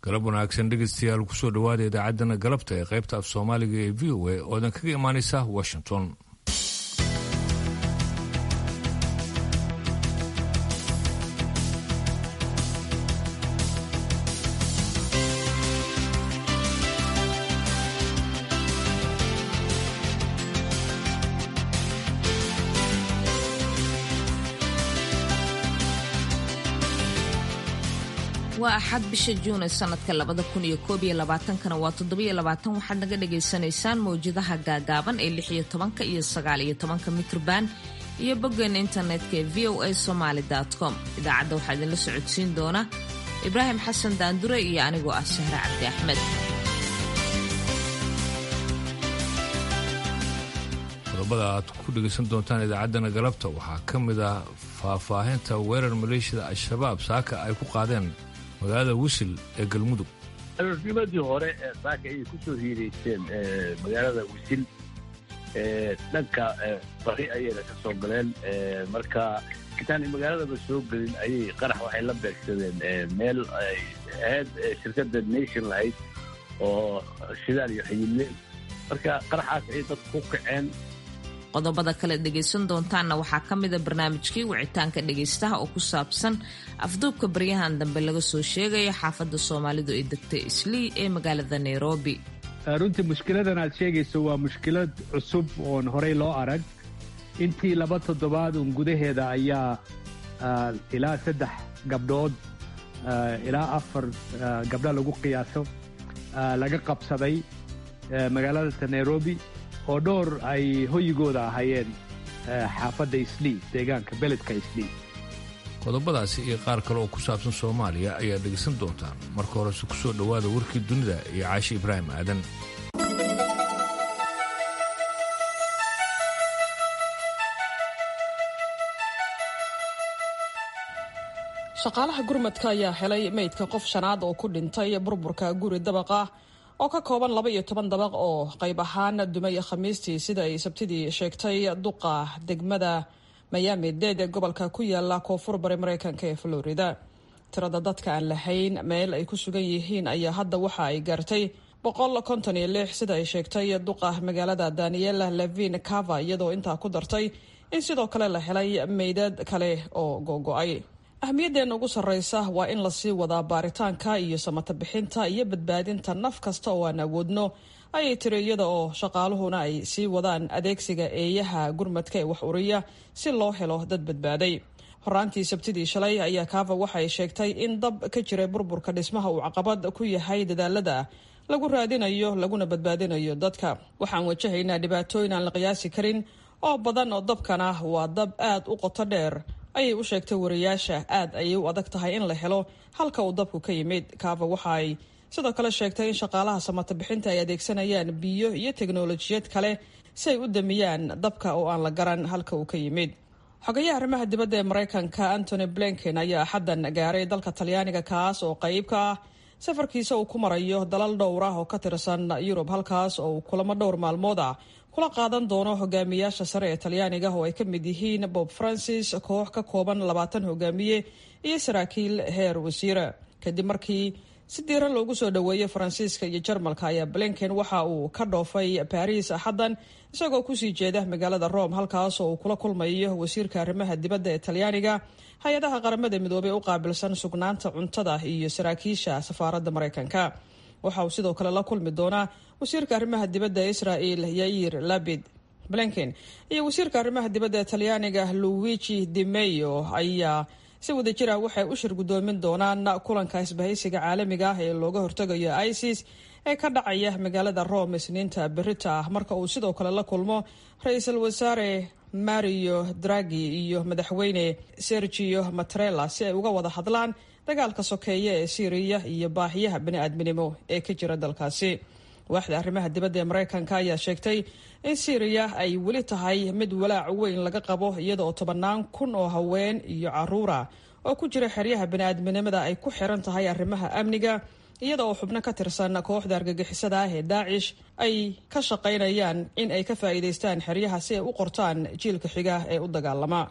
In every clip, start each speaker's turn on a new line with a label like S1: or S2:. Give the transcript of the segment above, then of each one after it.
S1: galab wanaagsan dhegeystayaal kusoo dhowaada idaacaddana galabta ee qaybta af soomaaliga ee v o a oodan kaga imaanaysa washington
S2: waa axad bisha juun ee sanadka labada kun iyo koob iyo labaatankana waa toddobiyo labaatan waxaad naga dhagaysanaysaan mawjadaha gaagaaban ee lix iyo tobanka iyo sagaal iyo tobanka mitrban iyo boggeena internetka ee v o a somaali com idaacadda waxaa idinla socodsiin doona ibraahim xasan daandure iyo anigoo ah sahre cabdi axmed
S1: qodobada aad ku dhegaysan doontaan idaacaddana galabta waxaa ka mid ah faahfaahinta weerar maleeshiyada al-shabaab saaka ay ku qaadeen magaalada wisil ee galmudug
S3: aroornimadii hore ee saaka ayay ku soo hiireyseen magaalada wisil dhanka bari ayayna ka soo galeen marka intaanay magaaladaba soo gelin ayay qarax waxay la beegsadeen meel ay ahayd shirkadda nation lahayd oo shidaal iyo xayille marka qaraxaas ayay dadku ku kaceen
S2: qodobada kale dhegaysan doontaanna waxaa ka mida barnaamijkii wicitaanka dhegaystaha oo ku saabsan afduubka baryahan dambe laga soo sheegaya xaafadda soomaalidu ay degtay islii ee magaalada nairobi
S4: runtii mushkiladan aad sheegayso waa mushkilad cusub oon horey loo arag intii laba toddobaad uun gudaheeda ayaa ilaa saddex gabdhood ilaa afar gabdha lagu qiyaaso laga qabsaday magaalada nairobi oo dhowr ay hoyigooda ahaayeen xaafadda islii deegaanka beledka islii
S1: qodobadaasi iyo qaar kale oo ku saabsan soomaaliya ayaa dhegaysan doontaan marka horese ku soo dhowaada warkii dunida iyo caashi ibraahim aadan
S5: shaqaalaha gurmadka ayaa helay meydka qof shanaad oo ku dhintay burburka guri dabaq ah oo ka kooban laba iyo toban dabaq oo qayb ahaan dumay khamiistii sida ay sabtidii sheegtay duqa degmada miami dade ee gobolka ku yaala koonfur bari mareykanka ee florida tirada dadka aan lahayn meel ay ku sugan yihiin ayaa hadda waxa ay gaartay boqol konton iyo lix sida ay sheegtay duqa magaalada daniela levin cava iyadoo intaa ku dartay in sidoo kale la helay meydad kale oo googo-ay ahmiyaddeena ugu sarreysa waa in lasii wadaa baaritaanka iyo samata bixinta iyo badbaadinta naf kasta oo aan awoodno ayay tiri iyada oo shaqaaluhuna ay sii wadaan adeegsiga eeyaha gurmadka ee wax uriya si loo helo dad badbaaday horaantii sabtidii shalay ayaa kaava waxay sheegtay in dab ka jiray burburka dhismaha uu caqabad ku yahay dadaalada lagu raadinayo laguna badbaadinayo dadka waxaan wajahaynaa dhibaatooyin aan la qiyaasi karin oo badan oo dabkana waa dab aad u qoto dheer ayay u sheegtay wariyaasha aad ayay u adag tahay in la helo halka uu dabku ka yimid kaava waxa ay sidoo kale sheegtay in shaqaalaha samata bixinta ay adeegsanayaan biyo iyo teknolojiyad kale si ay u damiyaan dabka oo aan la garan halka uu ka yimid xogayaha arrimaha dibadda ee mareykanka antony blinken ayaa axaddan gaaray dalka talyaaniga kaas oo qayb ka ah safarkiisa uu ku marayo dalal dhowr ah oo ka tirsan yurub halkaas oo uu kulamo dhowr maalmood ah kula qaadan doono hogaamiyaasha sare ee talyaaniga oo ay ka mid yihiin bob francis koox ka kooban labaatan hogaamiye iyo saraakiil heer wasiira kadib markii si diiran loogu soo dhoweeyey faransiiska iyo jarmalka ayaa blinken waxa uu ka dhoofay baris axaddan isagoo kusii jeeda magaalada rome halkaas oo uu kula kulmayo wasiirka arrimaha dibadda ee talyaaniga hay-adaha qaramada midoobey u qaabilsan sugnaanta cuntada iyo saraakiisha safaaradda mareykanka waxa uu sidoo kale la kulmi doonaa wasiirka arrimaha dibadda ee israel yair labid blinken iyo wasiirka arrimaha dibadda ee talyaaniga luigi di meyo ayaa si wadajir ah waxay u shir guddoomin doonaan kulanka isbahaysiga caalamiga ah ee looga hortegayo isis ee ka dhacaya magaalada rome isniinta berita ah marka uu sidoo kale la kulmo ra-iisul wasaare mario dragi iyo madaxweyne sergio matrela si ay uga wada hadlaan dagaalka sokeeye ee syriya iyo baahiyaha bani-aadminimo ee ka jira dalkaasi waaxda arrimaha dibadda ee mareykanka ayaa sheegtay in syriya ay weli tahay mid walaac weyn laga qabo iyada oo tobannaan kun oo haween iyo caruura oo ku jira xeryaha bani-aadminimada ay ku xiran tahay arrimaha amniga iyada oo xubno ka tirsan kooxda argagixisada ah ee daacish ay ka shaqaynayaan in ay ka faa'iidaystaan xeryaha si ay u qortaan jiilka xiga ee u dagaalama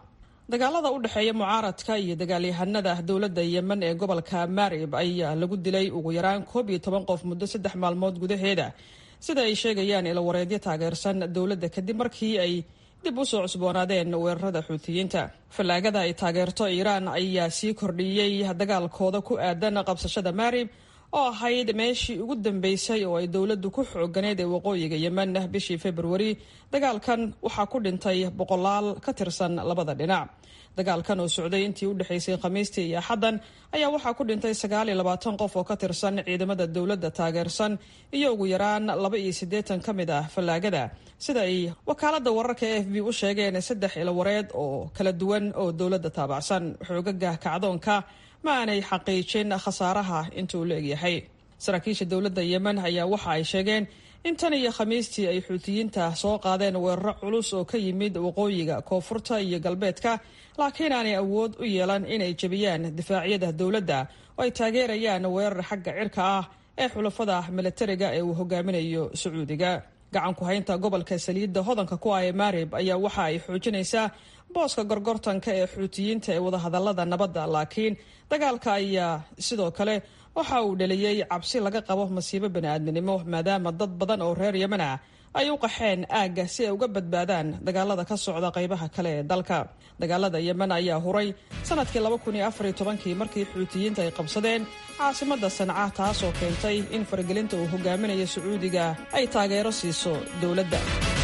S5: dagaalada u dhexeeya mucaaradka iyo dagaalyahanada dowladda yemen ee gobolka marib ayaa lagu dilay ugu yaraan koob iyo toban qof muddo saddex maalmood gudaheeda sida ay sheegayaan ilawareedyo taageersan dowladda kadib markii ay dib u soo cusboonaadeen weerarada xuutiyiinta fallaagada ay taageerto iiraan ayaa sii kordhiyey dagaalkooda ku aadan qabsashada marib oo ahayd meeshii ugu dambeysay oo ay dowladdu ku xooganeyd ee waqooyiga yemen bishii februari dagaalkan waxaa ku dhintay boqolaal ka tirsan labada dhinac dagaalkan oo socday intii u dhexaysay khamiistii iyo axaddan ayaa waxaa ku dhintay sagaal iyo labaatan qof oo ka tirsan ciidamada dowladda taageersan iyo ugu yaraan laba iyo siddeetan ka mid ah fallaagada sida ay wakaaladda wararka e f b u sheegeen saddex ilawareed oo kala duwan oo dowladda taabacsan xoogaga kacdoonka ma aanay xaqiijin khasaaraha inta uu la egyahay saraakiisha dowladda yemen ayaa waxa ay sheegeen in tan iyo khamiistii ay xuutiyiinta soo qaadeen weeraro culus oo ka yimid waqooyiga koonfurta iyo galbeedka laakiin aanay awood u yeelan inay jebiyaan difaacyada dowladda oo ay taageerayaan weerar xagga cirka ah ee xulafada milatariga ee uu hogaaminayo sacuudiga gacanku haynta gobolka saliidda hodanka ku ah ee marib ayaa waxa ay xoojinaysaa booska gorgortanka ee xuutiyiinta ee wadahadalada nabadda laakiin dagaalka ayaa sidoo kale waxa uu dhaliyey cabsi laga qabo masiibo bani'aadminimo maadaama dad badan oo reer yemen ah ay u qaxeen aagga si ay uga badbaadaan dagaalada ka socda qaybaha kale ee dalka dagaalada yemen ayaa huray sanadkii laba kun iyo afar iyo tobankii markii xuutiyiinta ay qabsadeen caasimadda sanca taasoo keentay in faragelinta uu hogaaminayo sacuudiga ay taageero siiso dowladda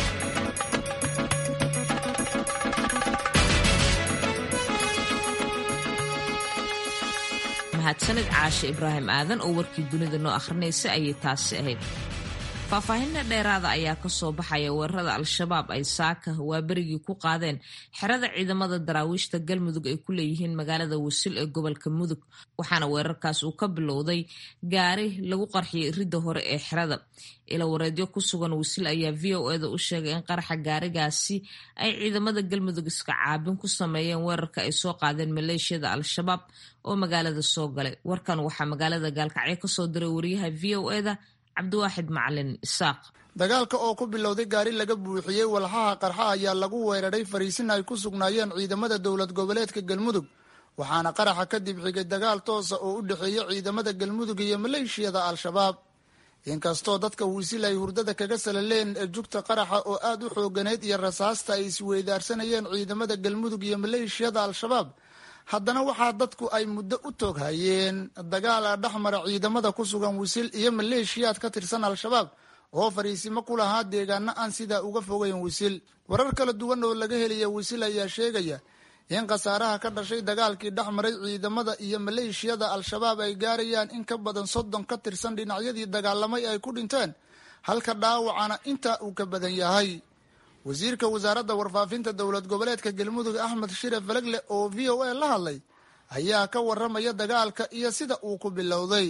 S2: mahadsanid caashe ibraahim aadan oo warkii dunida noo akhrinaysa ayay taasi ahayd faahfaahinna dheeraada ayaa ka soo baxaya weerarada al-shabaab ay saaka waaberigii ku qaadeen xerada ciidamada daraawiishta galmudug ay ku leeyihiin magaalada wasil ee gobolka mudug waxaana weerarkaas uu ka bilowday gaari lagu qarxiyay ridda hore ee xerada ilawareedyo ku sugan wasil ayaa v o eda u sheegay in qaraxa gaarigaasi ay ciidamada galmudug iska caabin ku sameeyeen weerarka ay soo qaadeen maleeshiyada al-shabaab oo magaalada soo galay warkan waxaa magaalada gaalkacyo kasoo diray wariyaha v o eda cabdiwaaxid macalin isaaq
S6: dagaalka oo ku bilowday gaari laga buuxiyey walxaha qarxa ayaa lagu weeraray fariisin ay ku sugnaayeen ciidamada dowlad goboleedka galmudug waxaana qaraxa kadib xigay dagaal toosa oo u dhexeeya ciidamada galmudug iyo maleeshiyada al-shabaab inkastoo dadka wisil ay hurdada kaga salaleen jugta qaraxa oo aad u xooganeyd iyo rasaasta ay isweydaarsanayeen ciidamada galmudug iyo maleeshiyada al-shabaab haddana waxaa dadku ay muddo u tooghayeen dagaal dhexmara ciidamada ku sugan wisil iyo maleeshiyaad ka tirsan al-shabaab oo fariisimo ku lahaa deegaano aan sidaa uga fogeyn wisil warar kala duwan oo laga helaya wisil ayaa sheegaya in khasaaraha ka dhashay dagaalkii dhexmaray ciidamada iyo maleeshiyada al-shabaab ay gaarayaan in ka badan soddon ka tirsan dhinacyadii dagaalamay ay ku dhinteen halka dhaawacana intaa uu ka badan yahay wasiirka wasaaradda warfaafinta dowlad goboleedka galmudug axmed shire falegle oo v o a la hadlay ayaa ka waramaya dagaalka iyo sida uu ku bilowday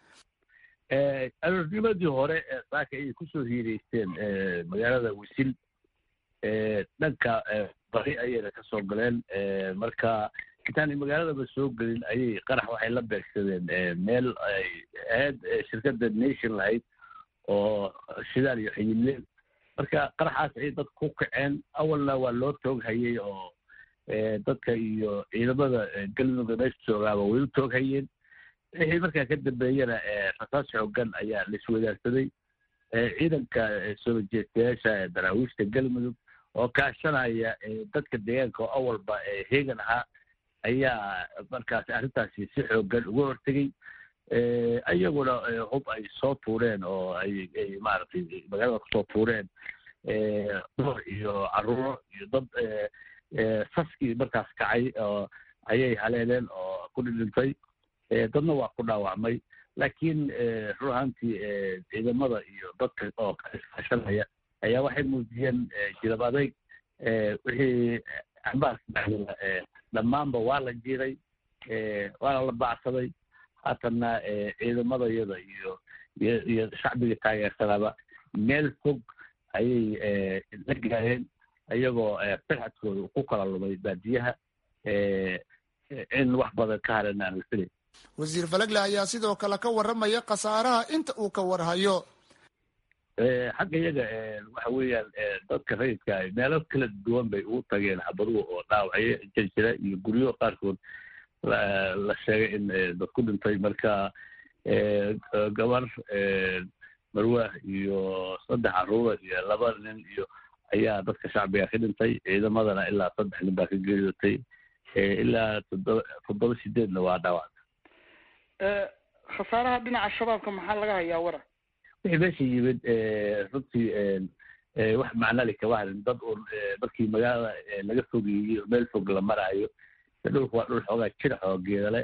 S3: aroornimadii hore saaka ayay kusoo hiireysteen magaalada wisil dhanka bari ayayna ka soo galeen marka intaanay magaaladaba soo gelin ayay qarax waxay la beegsadeen meel ay ahayd shirkadda nation lahayd oo shidaal iyo xiyilleen marka qaraxaas ayay dadka ku kaceen awalna waa loo tooghayey oo dadka iyo ciidamada galmudugga meesha joogaaba way u tooghayeen wixii markaa ka dambeeyana rasaas xoogan ayaa la iswadaarsaday ciidanka soo jeestayaasha daraawiishta galmudug oo kaashanaya dadka deegaanka oo awalba heegan ahaa ayaa markaas arrintaasi si xoogan uga hortegey iyaguna hub ay soo tuureen oo ay ay maaragtay magaalada kusoo tuureen dumar iyo caruuro iyo dad saskii markaas kacay oo ayay haleeleen oo ku dhidhintay dadna waa ku dhaawacmay laakiin run ahaantii ciidamada iyo dadka oo kaashanaya ayaa waxay muujiyeen jilab adayg wixii ambaarka dhexdooda dhammaanba waa la jiray waana la bacsaday haatanna ciidamadayada iyo iyo iyo shacbiga taageersanaaba meel fog ayay la gaareen iyagoo firxadkooda ku kala lumay baadiyaha in wax badan ka haran aan la filay
S6: wasiir falegle ayaa sidoo kale ka waramaya khasaaraha inta uu ka warhayo
S3: xagga iyaga waxa weeyaan dadka rayidka meelo kala duwan bay ugu tageen xabaduhu oo dhaawacyo jirjira iyo guryo qaarkood la sheegay in dad ku dhintay marka gabar marwaah iyo saddex caruura iyo laba nin iyo ayaa dadka shacbiga ka dhintay ciidamadana ilaa saddex nin baa ka geeriyootay ilaa toddoba toddoba sideedna waa dhaawac
S7: khasaaraha dhinaca shabaabka maxaa laga hayaa wara
S3: wixii meesha yimid runtii wax macnali kama harin dad uun markii magaalada laga fogeeyey meel fog la maraayo dhulka waa dhul xoogaa jira oo geedale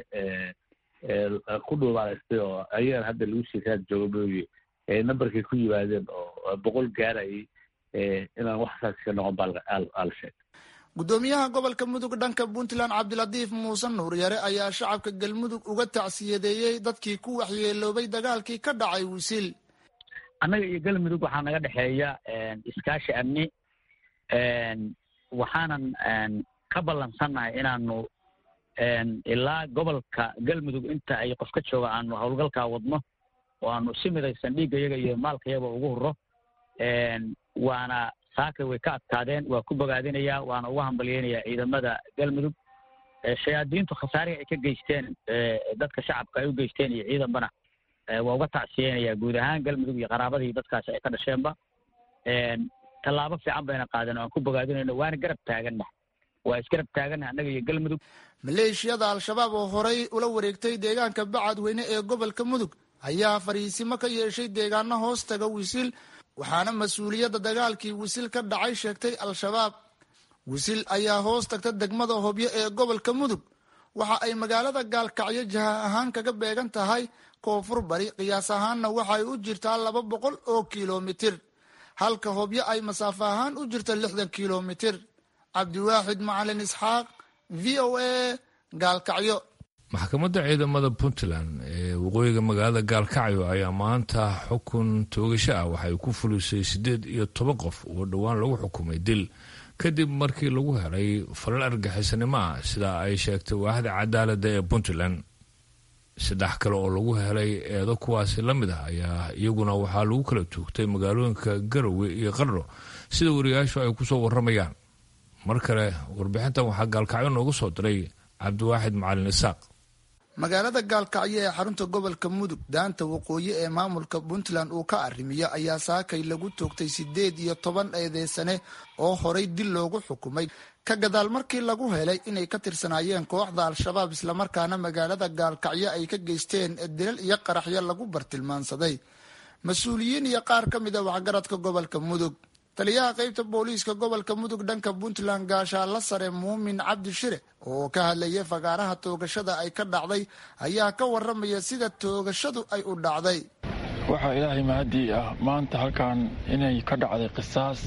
S3: ku dhuubaalaystay oo ayagana hadda lagu sheekaad jooga mooye numberkay ku yimaadeen oo boqol gaarayay inaan wax saas ka noqon baa ala sheegay
S6: guddoomiyaha gobolka mudug dhanka puntland cabdilatiif muuse nuuryare ayaa shacabka galmudug uga tacsiyadeeyey dadkii ku waxyeeloobay dagaalkii ka dhacay wisil
S8: annaga iyo galmudug waxaa naga dhexeeya iskaashi amni waxaanan ka ballansannahay inaanu ilaa gobolka galmudug inta ay qof ka jooga aanu howlgalkaa wadno oo aanu si midaysan dhiiggayaga iyo maalkayaga ugu hurro waana saakay way ka adkaadeen waa ku bogaadinayaa waana uga hambalyeynayaa ciidamada galmudug shayaadiintu khasaarihi ay ka geysteen dadka shacabka ay u geysteen iyo ciidanbana waa uga tacsiyeynayaa guud ahaan galmudug iyo qaraabadii dadkaasi ay ka dhasheenba tallaabo fiican bayna qaadeen oo aan ku bogaadinayno waana garab taaganna waa isgarab taaganna annaga iyo galmudug
S6: maleeshiyada al-shabaab oo horey ula wareegtay deegaanka bacadweyne ee gobolka mudug ayaa fariisimo ka yeeshay deegaano hoos taga wisil waxaana mas-uuliyadda dagaalkii wisil ka dhacay sheegtay al-shabaab wisil ayaa hoos tagta degmada hobyo ee gobolka mudug waxa ay magaalada gaalkacyo jaha ahaan kaga beegan tahay koonfur bari qiyaas ahaanna waxay u jirtaa laba boqol oo kilomitir halka hobyo ay masaafo ahaan u jirta lixdan kilomitir cabdiwaaxid macalin isxaaq v o a gaalkacyo
S1: maxkamadda ciidamada puntland ee waqooyiga magaalada gaalkacyo ayaa maanta xukun toogasho ah waxay ku fulisay siddeed iyo toban qof oo dhowaan lagu xukumay dil kadib markii lagu helay falal argixisnimo ah sida ay sheegtay waaxda cadaaladda ee puntland saddex kale oo lagu helay eedo kuwaasi la mid ah ayaa iyaguna waxaa lagu kala tuugtay magaalooyinka garowe iyo qardho sida wariyaashu ay kusoo waramayaan mar kale warbixintan waxaa gaalkacyo noogu soo diray cabdiwaaxid macalin isaaq
S6: magaalada gaalkacyo ee xarunta gobolka mudug daanta waqooyi ee maamulka puntland uu ka arrimiyo ayaa saakay lagu toogtay siddeed iyo toban eedeysane oo horay dil loogu xukumay ka gadaal markii lagu helay inay ka tirsanaayeen kooxda al-shabaab islamarkaana magaalada gaalkacyo ay ka geysteen dilal iyo qaraxyo lagu bartilmaansaday mas-uuliyiin iyo qaar ka mid a waxgaradka gobolka mudug taliyaha qaybta booliiska gobolka mudug dhanka puntland gaashaalla sare muumin cabdi shire oo ka hadlayay fagaaraha toogashada ay ka dhacday ayaa ka waramaya sida toogashadu ay u dhacday
S9: waxaa ilaahay mahadii ah maanta halkan inay ka dhacday qisaas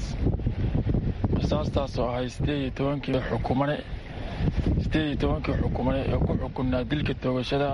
S9: qisaastaas oo ahay sideed iyo tobankii xukumane sideed iyo tobankii xukumane ee ku xukunnaa dilka toogashada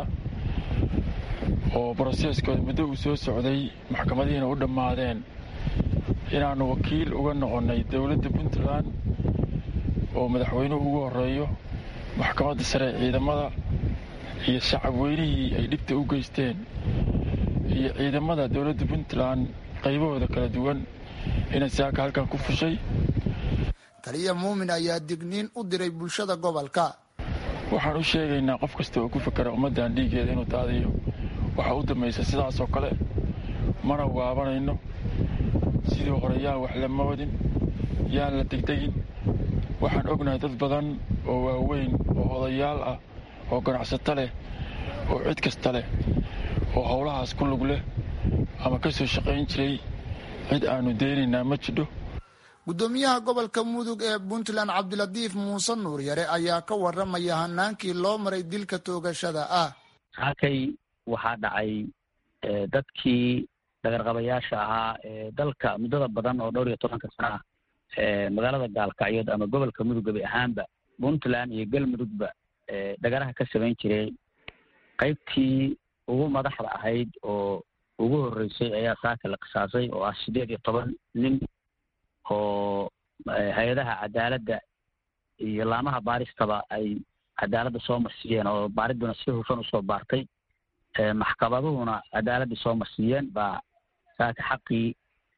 S9: oo broseskooda muddo uu soo socday maxkamadihiina u dhammaadeen inaannu wakiil uga noqonnay dowladda puntland oo madaxweynuhu ugu horreeyo maxkamadda sare ciidamada iyo shacab weynihii ay dhibta u geysteen iyo ciidamada dowladda puntland qaybahooda kala duwan inay saaka halkan ku fushay
S6: taliya muumin ayaa digniin u diray bulshada gobolka
S9: waxaan u sheegaynaa qof kasta oo ku fakera ummaddan dhiiggeeda inuu daadiyo waxaa u dambaysa sidaasoo kale mana waabanayno sidii hore yaan wax lama wadin yaan la degdegin waxaan ognahay dad badan oo waaweyn oo odayaal ah oo ganacsato leh oo cid kasta leh oo howlahaas ku lug leh ama ka soo shaqayn jiray cid aannu deynaynaa ma jidho
S6: guddoomiyaha gobolka mudug ee puntland cabdilatiif muuse nuur yare ayaa ka waramaya hanaankii loo maray dilka toogashada ah
S8: halkay waxaa dhacay dadkii dhagarqabayaasha ahaa ee dalka muddada badan oo dhowr iyo tobanka sana ah magaalada gaalkacyood ama gobolka mudug gabi ahaanba puntland iyo galmudugba dhagaraha ka samayn jiray qaybtii ugu madaxda ahayd oo ugu horreysay ayaa saaka la qisaasay oo ah siddeed iyo toban nin oo hay-adaha cadaaladda iyo laamaha baaristaba ay cadaaladda soo marsiiyeen oo baaridduna si hufan usoo baartay maxkamaduhuna cadaaladda soo marsiiyeen baa saaka xaqii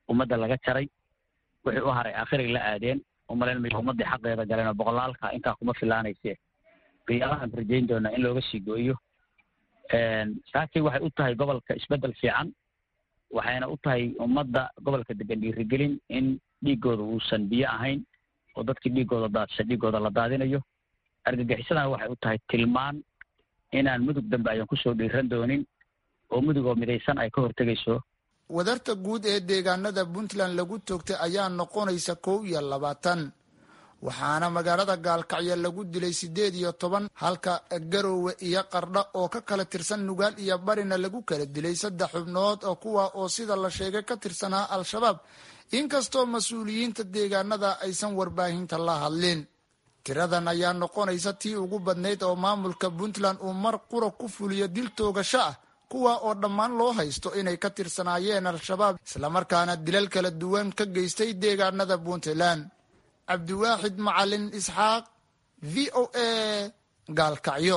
S8: ummadda laga jaray wixii u haray aakhiray la aadeen umalayn mayo ummaddii xaqeeda galeen oo boqolaalka intaa kuma filaanayse qiyaamahaan rajayn doonaa in looga sii gooyo saakay waxay u tahay gobolka isbeddel fiican waxayna u tahay ummadda gobolka degan dhiirigelin in dhiiggooda uusan biyo ahayn oo dadkii dhiiggooda daadsha dhiiggooda la daadinayo argagixisadana waxay u tahay tilmaan inaan mudug dambe ayan kusoo dhiiran doonin oo mudugoo midaysan ay ka hortegayso
S6: wadarta guud ee deegaanada puntland lagu toogtay ayaa noqonaysa kow iyo labaatan waxaana magaalada gaalkacyo lagu dilay siddeed iyo toban halka garoowe iyo qardha oo ka kala tirsan nugaal iyo barina lagu kala dilay saddex xubnood oo kuwa oo sida la sheegay ka tirsanaa al-shabaab inkastoo mas-uuliyiinta deegaanada aysan warbaahinta la hadlin tiradan ayaa noqonaysa tii ugu badnayd oo maamulka puntland uu mar qura ku fuliyo dil toogasho ah kuwa oo dhammaan loo haysto inay ka tirsanaayeen al-shabaab islamarkaana dilal kala duwan ka geystay deegaanada puntland cabdiwaaxid macalin isxaaq v o a gaalkacyo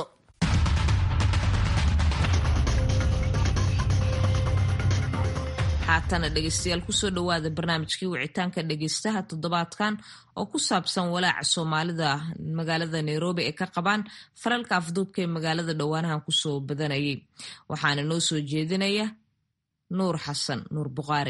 S2: haatana dhegeystayaal kusoo dhowaada barnaamijkii wicitaanka dhegeystaha toddobaadkan oo ku saabsan walaaca soomaalida magaalada nairobi ay ka qabaan faralka afduubka ee magaalada dhowaanahan kusoo badanayay waxaana noo soo jeedinaya nuur xasan nuur bukhaari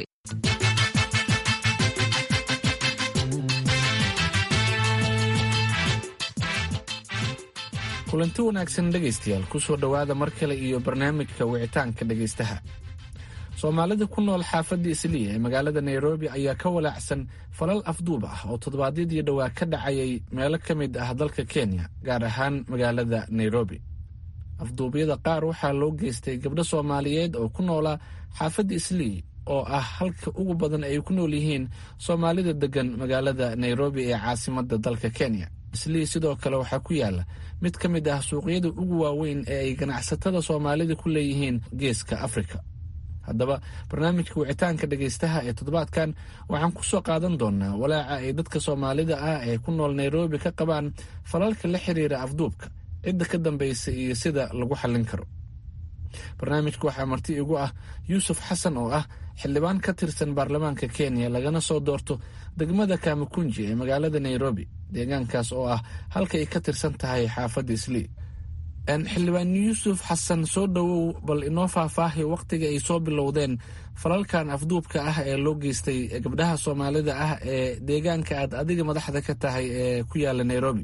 S10: kulanti wanaagsan dhegaystayaal kusoo dhowaada mar kale iyo barnaamijka wicitaanka dhegaystaha soomaalida ku nool xaafadda isliya ee magaalada nairobi ayaa ka walaacsan falal afduub ah oo toddobaadyadii dhowaa ka dhacayay meelo ka mid ah dalka kenya gaar ahaan magaalada nairobi afduubyada qaar waxaa loo geystay gabdho soomaaliyeed oo ku noolaa xaafadda islii oo ah halka ugu badan ay ku nool yihiin soomaalida deggan magaalada nairobi ee caasimadda dalka kenya islii sidoo kale waxaa ku yaala mid ka mid ah suuqyada ugu waaweyn ee ay ganacsatada soomaalida ku leeyihiin geeska afrika haddaba barnaamijka wicitaanka dhegaystaha ee toddobaadkan waxaan ku soo qaadan doonaa walaaca ay dadka soomaalida ah ee ku nool nairobi ka qabaan falalka la xiriira afduubka cidda ka dambaysa iyo sida lagu xallin karo barnaamijka waxaa marti igu ah yuusuf xasan oo ah xildhibaan ka tirsan baarlamaanka kenya lagana soo doorto degmada kamakunji ee magaalada nairobi deegaankaas oo ah halka ay ka tirsan tahay xaafadda islii xildhibaan yuusuf xasan soo dhowow bal inoo faahfaahi wakhtiga ay soo bilowdeen falalkan afduubka ah ee loo geystay gabdhaha soomaalida ah ee deegaanka aad adiga madaxda ka tahay ee ku yaala nairobi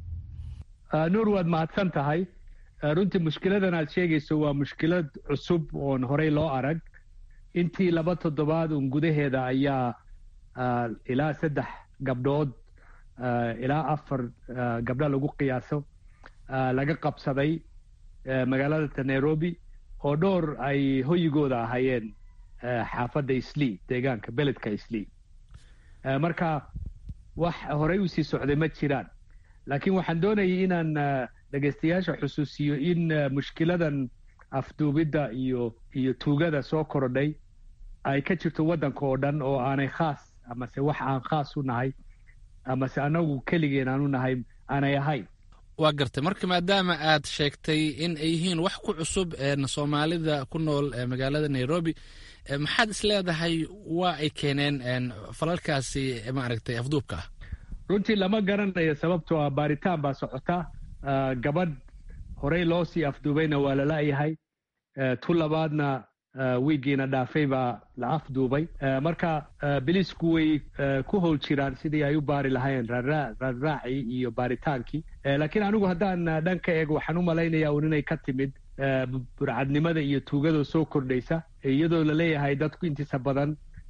S4: nuur waad mahadsan tahay runtii mushkiladan aad sheegayso waa mushkilad cusub oon horey loo arag intii laba toddobaad un gudaheeda ayaa ilaa saddex gabdhood ilaa afar gabdho lagu qiyaaso laga qabsaday magaalada nairobi oo dhowr ay hoyigooda ahaayeen xaafadda islii deegaanka beledka islii marka wax horey usii socday ma jiraan laakiin waxaan doonayay inaan dhegaystayaasha xusuusiyo in mushkiladan afduubidda iyo iyo tuugada soo korodhay ay ka jirto waddanka oo dhan oo aanay khaas amase wax aan khaas u nahay amase anagu keligeen aan u nahay aanay ahayn
S10: waa gartay marka maadaama aad sheegtay in ay yihiin wax ku cusub soomaalida ku nool magaalada nairobi maxaad is leedahay waa ay keeneen falalkaasi maaragtay afduubka ah
S4: runtii lama garanayo sababtoo ah baaritaan baa socota gabadh horey loo sii afduubayna waa lala'yahay tu labaadna wiigiina dhaafay baa la afduubay marka bilisku way ku howl jiraan sidii ay u baari lahayn raarraacii iyo baaritaankii laakiin anigu haddaan dhan ka eego waxaan u malaynayaa un inay ka timid burcadnimada iyo tuugada soo kordhaysa iyadoo laleeyahay dadku intiisa badan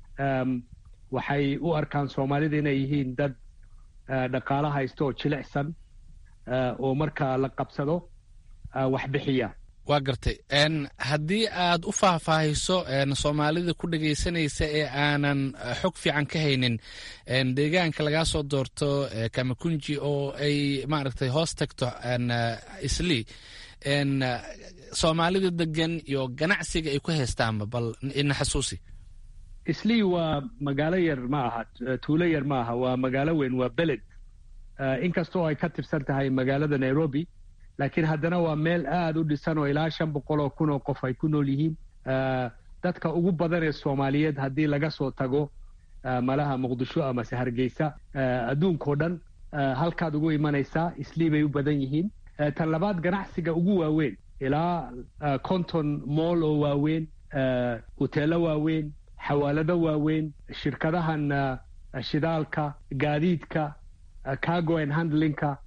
S4: waxay u arkaan soomaalida inay yihiin dad dhaqaalo haysta oo jilicsan oo marka la qabsado wax bixiya
S10: waa gartay haddii aad u faahfaahiso soomaalida ku dhegaysanaysa ee aanan xog fiican ka haynin deegaanka lagaa soo doorto kamakunji oo ay maaragtay hoos tagto islii soomaalida degan iyo ganacsiga ay ku haystaanba bal ina xasuusi
S4: islii waa magaalo yar ma aha tuulo yar ma aha waa magaalo weyn waa beled inkastoo ay ka tirsan tahay magaalada nairobi laakiin haddana waa meel aada u dhisan oo ilaa shan boqol oo kun oo qof ay ku nool yihiin dadka ugu badan ee soomaaliyeed haddii laga soo tago malaha muqdisho amase hargeysa adduunkao dhan halkaad ugu imanaysaa islii bay u badan yihiin tan labaad ganacsiga ugu waaweyn ilaa conton moll oo waaweyn huteelo waaweyn xawaalado waaweyn shirkadahan shidaalka gaadiidka cargo and handlingka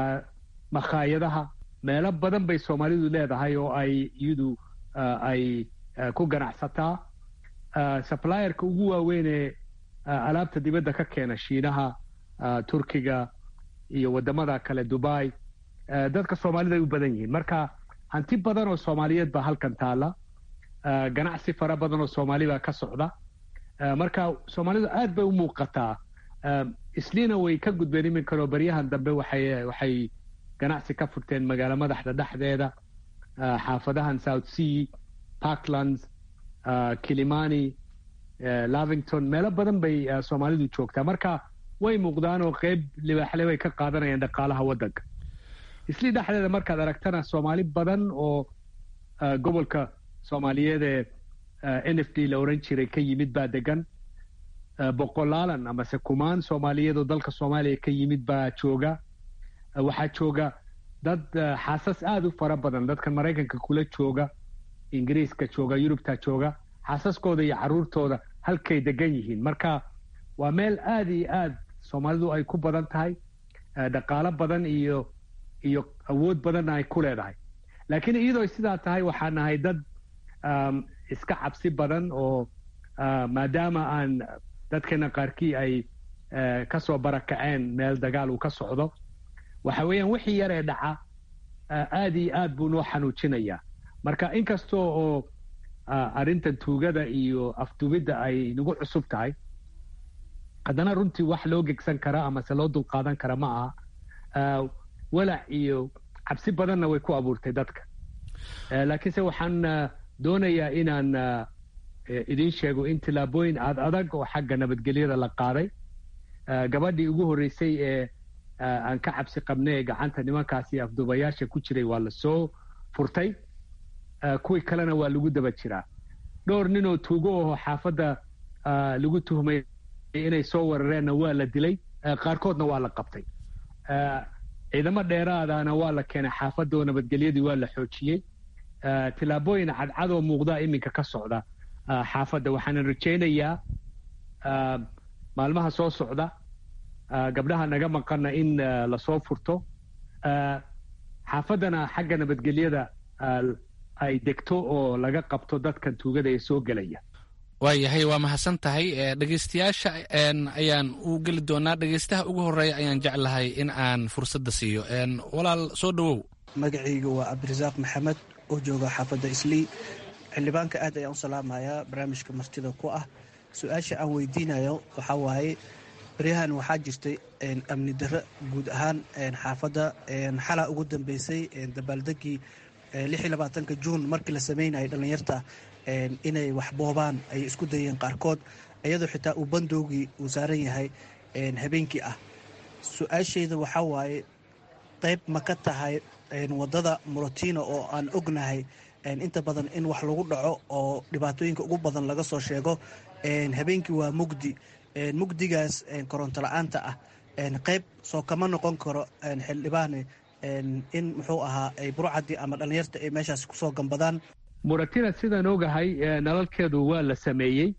S4: makhaayadaha meelo badan bay soomaalidu leedahay oo ay iyadu ay ku ganacsataa supplierka ugu waaweyn ee alaabta dibadda ka keena shiinaha turkiga iyo waddamada kale dubai dadka soomaalida ay u badan yihiin marka hanti badan oo soomaaliyeed baa halkan taala ganacsi fara badan oo soomaali baa ka socda marka soomaalidu aad bay u muuqataa isliina way ka gudbeen iminkan oo baryahan dambe waxay waxay ganacsi ka furteen magaalo madaxda dhexdeeda xaafadahan south sea parklands kilimani lavington meelo badan bay soomaalidu joogtaa marka way muuqdaan oo qeyb libaaxle bay ka qaadanayaan dhaqaalaha waddanka islii dhexdeeda markaad aragtana soomaali badan oo gobolka soomaaliyeed ee n f d la oran jiray ka yimid baa degan boqolaalan amase kumaan soomaaliyeed oo dalka soomaaliya ka yimid baa jooga waxaa jooga dad xaasas aada u fara badan dadkan maraykanka kula jooga ingiriiska jooga yurubta jooga xaasaskooda iyo caruurtooda halkay degan yihiin marka waa meel aada iyo aad soomaalidu ay ku badan tahay dhaqaalo badan iyo iyo awood badanna ay ku leedahay laakiin iyadoo sidaa tahay waxaa nahay dad iska cabsi badan oo maadaama aan dadkeena qaarkii ay kasoo barakaceen meel dagaal uu ka socdo waxa weeyaan wixii yar ee dhaca aada iyo aad buu noo xanuujinayaa marka inkastoo oo arrintan tuugada iyo afdubidda ay nagu cusub tahay haddana runtii wax loo gegsan kara amase loo dulqaadan kara ma aha walac iyo cabsi badanna way ku abuurtay dadka laakiinse waxaan doonayaa inaan idiin sheego in tillaabooyin aad adag oo xagga nabadgelyada la qaaday gabadhii ugu horreysay ee aan ka cabsi qabnay ee gacanta nimankaasi afduubayaasha ku jiray waa la soo furtay kuwii kalena waa lagu daba jiraa dhowr nin oo tuugo aho xaafadda lagu tuhmay inay soo weerareenna waa la dilay qaarkoodna waa la qabtay ciidamo dheeraadana waa la keenay xaafadda oo nabadgelyadii waa la xoojiyey tillaabooyin cadcadoo muuqdaa iminka ka socda xaafadda waxaanan rajaynayaa maalmaha soo socda gabdhaha naga maqana in lasoo furto xaafaddana xagga nabadgelyada ay degto oo laga qabto dadkan tuugada ee soo gelaya
S10: waayahay waa mahadsan tahay dhegeystayaasha ayaan u geli doonaa dhegeystaha ugu horeeya ayaan jeclahay in aan fursadda siiyo walaal soo dhowow
S11: magacayga waa cabdirasaaq maxamed oo jooga xaafadda islii xildhibaanka aad ayaan u salaamayaa barnaamijka martida ku ah su-aasha aan weydiinayo waxaa waaye baryahan waxaa jirtay amni darro guud ahaan xaafadda xalaa ugu dambeysay dabaaldegii ka juun markii la sameynayay dhallinyarta inay wax boobaan ay isku dayeen qaarkood iyadoo xitaa uu bandoogii uu saaran yahay habeenkii ah su-aashayda waxaa waaye qayb ma ka tahay wadada morotino oo aan ognahay inta badan in wax lagu dhaco oo dhibaatooyinka ugu badan laga soo sheego habeenkii waa mugdi mugdigaas koronto la-aanta ah qayb soo kama noqon karo xildhibaane in muxuu ahaa ay burcadii ama dhallinyarta ay meeshaas kusoo gambadaan
S4: muratina sidaan ogahay nalalkeedu waa la sameeyey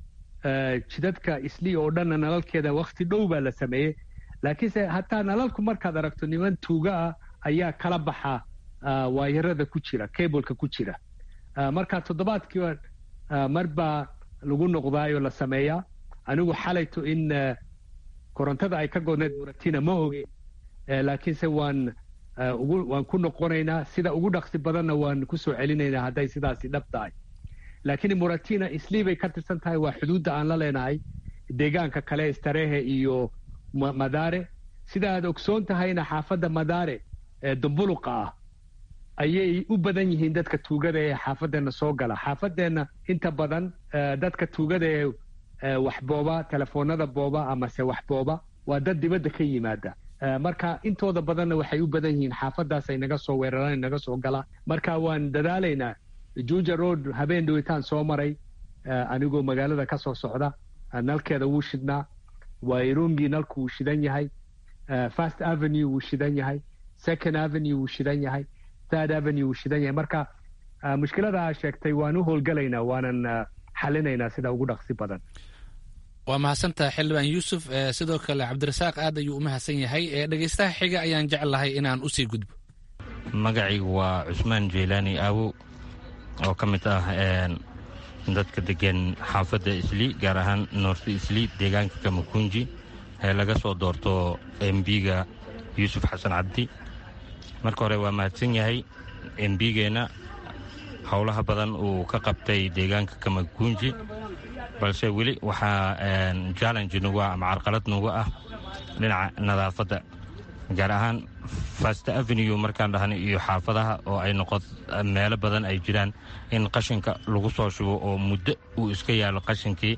S4: jidadka islii oo dhanna nalalkeeda wakti dhow baa la sameeyey laakiinse hataa nalalku markaad aragto niman tuuga ah ayaa kala baxa waayarada ku jira cableka ku jira marka toddobaadkiiba mar baa lagu noqdaayoo la sameeyaa anigu xalayto in korontada ay ka godneed muratina ma oge laakiinse waan waan ku noqonaynaa sida ugu dhaqsi badanna waan kusoo celinaynaa hadday sidaasi dhab tahay laakiin muratina islii bay ka tirsan tahay waa xuduudda aan la leenahay deegaanka kale starehe iyo madaare sida aad ogsoon tahayna xaafadda madaare ee dumbuluqa ah ayay u badan yihiin dadka tuugada ee xaafadeenna soo gala xaafadeenna inta badan dadka tuugada ee wax booba telefoonada booba amase wax booba waa dad dibadda ka yimaada marka intooda badanna waxay u badan yihiin xaafadaas ay naga soo weeraraan naga soo galaan marka waan dadaalaynaa juja road habeen dhawitaan soo maray anigoo magaalada ka soo socda nalkeeda wuu shidnaa wairungi nalku wuu shidan yahay first avenue wuu shidan yahay second avenue wuu shidan yahay third avenue wuu shidan yahay marka mushkilada aa sheegtay waan u howlgalaynaa waanan xalinaynaa sida ugu dhaqsi badan
S10: waa mahadsantaha xildhibaan yuusuf sidoo kale cabdirasaaq aad ayuu u mahadsan yahay dhegeystaha xiga ayaan jeclahay inaan usii gudbo
S12: magacaygu waa cusmaan jeylaani aawow oo ka mid ah dadka degan xaafadda islii gaar ahaan noorti islii deegaanka kamakunji ee laga soo doorto embiga yuusuf xasan cabdi marka hore waa mahadsan yahay embigeenna howlaha badan uu ka qabtay deegaanka kamakunji balse weli waxaa jallenji nagu ah ama carqalad nagu ah dhinaca nadaafadda gaar ahaan fast avenue markaan dhahnay iyo xaafadaha oo ay noqo meelo badan ay jiraan in qashinka lagu soo shubo oo muddo uu iska yaalo qashinkii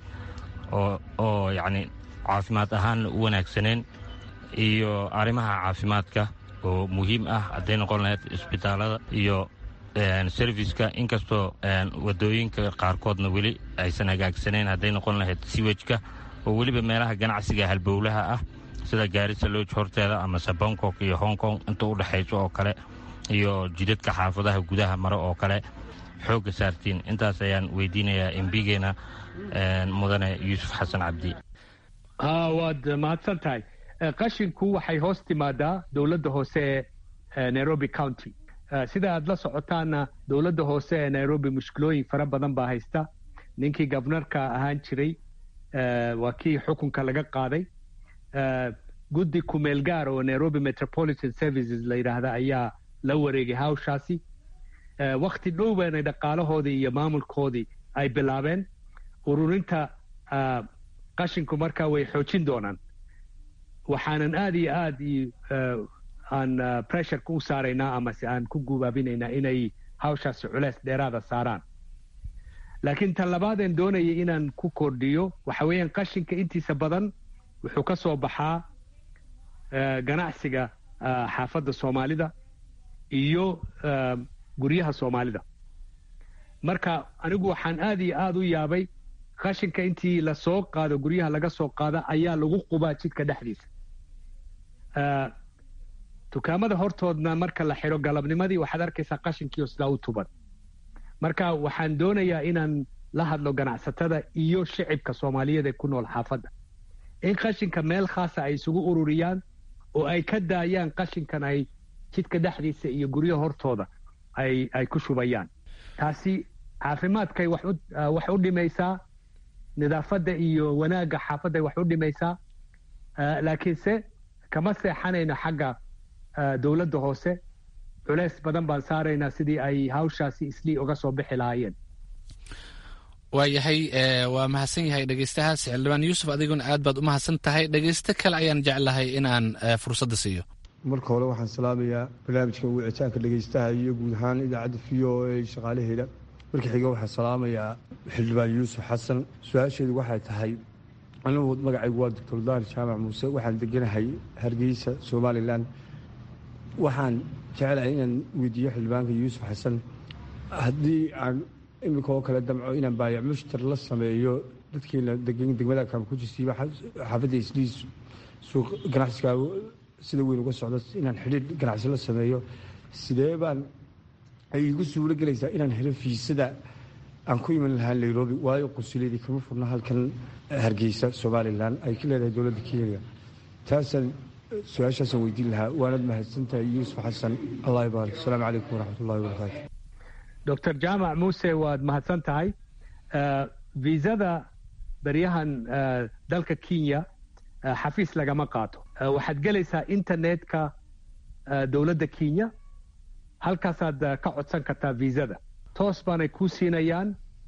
S12: oo yacni caafimaad ahaan u wanaagsaneen iyo arrimaha caafimaadka oo muhiim ah hadday noqon lahayd isbitaalada iyo serviska inkastoo wadooyinka qaarkoodna weli aysan hagaagsaneyn hadday noqon lahayd siwejka oo weliba meelaha ganacsiga halbowlaha ah sida gaarisa looj horteeda amase bangkok iyo hong kong inta u dhexayso oo kale iyo jidadka xaafadaha gudaha mare oo kale xoogga saartiin intaas ayaan weydiinayaa embigeena mudane yuusuf xasan cabdi
S4: waad mahadsan tahay qashinku waxay hoos timaadaa dowladda hoose ee nairobi county sida aad la socotaanna dowladda hoose ee nairobi mushkilooyin fara badan baa haysta ninkii gobnarka ahaan jiray waa kii xukunka laga qaaday guddi kumeel gaar oo nairobi metropolitan services la yidhaahda ayaa la wareegay hawshaasi wakti dhow baana dhaqaalahoodii iyo maamulkoodii ay bilaabeen ururinta qashinku markaa way xoojin doonaan waxaanan aad iyo aad aan pressureka u saaraynaa amase aan ku gubaabinaynaa inay hawshaasi culeys dheeraada saaraan laakiin tan labaadeen doonayay inaan ku kordhiyo waxa weeyaan qashinka intiisa badan wuxuu ka soo baxaa ganacsiga xaafadda soomaalida iyo guryaha soomaalida marka anigu waxaan aad iyo aad u yaabay qashinka intii lasoo qaado guryaha laga soo qaada ayaa lagu qubaa jidka dhexdiisa dukaamada hortoodna marka la xidho galabnimadii waxaad arkaysaa qashinkiio sidaa u tuban marka waxaan doonayaa inaan la hadlo ganacsatada iyo shicibka soomaaliyeed ee ku nool xaafadda in qashinka meel khaasa ay isugu ururiyaan oo ay ka daayaan qashinkan ay jidka dhexdiisa iyo guryaha hortooda ay ay ku shubayaan taasi caafimaadkay wax u dhimaysaa nidaafadda iyo wanaagga xaafadday wax u dhimaysaa laakiinse kama seexanayno xagga dowladda hoose culeys badan baan saaraynaa sidii ay hawshaasi islii uga soo bixi lahaayeen
S10: waayahay waa mahadsan yahay dhegeystahaas xildhibaan yuusuf adiguna aad baad u mahadsan tahay dhegeysto kale ayaan jeclahay inaan fursadda siiyo
S13: marka hore waxaan salaamayaa barnaamijka wicitaanka dhegeystaha iyo guud ahaan idaacadda v o a shaqaalaheeda marka xiga waxaan salaamayaa xildhibaan yuusuf xasan su-aasheedu waxay tahay anigu magacaygu waa doctor daahir jaamac muuse waxaan deganahay hargeysa somalilan waxaan jeclahay inaan weydiiyo xildhibaanka yuusuf xasan haddii aan iminka oo kale damco inaan baayac mushtar la sameeyo dadkiina degmada kaamkujisiiba xaafadda isliis suuq ganacsiga sida weyn uga socda inaan xidhiir ganacsi la sameeyo sidee baan ay igu suulo gelaysaa inaan helo fiisada aan ku iman lahaa nairobi waayo qusuleedii kama furna halkan hargeysa somalilan ay ka leedahay dowladda kenya taasaan su-aashaasaan weydiin lahaa waanad mahadsantahay yuusuf xasan allah ibaarik asalaamu calaykum waraxmat ullahi wabarakaatu
S4: doctor jaamac muuse waad mahadsan tahay viisada beryahan dalka kenya xafiis lagama qaato waxaad gelaysaa internetka dowladda kenya halkaasaad ka codsan kartaa viisada toos baanay kuu siinayaan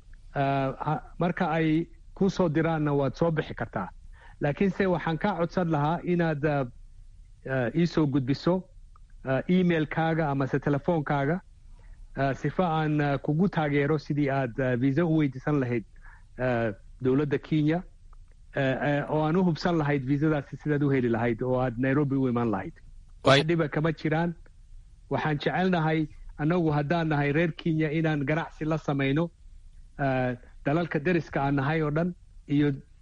S4: marka ay kuu soo diraanna waad soo bixi kartaa laakiinse waxaan kaa codsan lahaa inaad iisoo gudbiso emailkaaga amase telefoonkaaga sifa aan kugu taageero sidii aad viisa u weydiisan lahayd dowladda kenya oo aan u hubsan lahayd viisadaasi sidaad u heli lahayd oo aad nairobi u iman lahayd wax dhiba kama jiraan waxaan jecelnahay annagu haddaan nahay reer kenya inaan ganacsi la samayno dalalka deriska aan nahay oo dhan iyo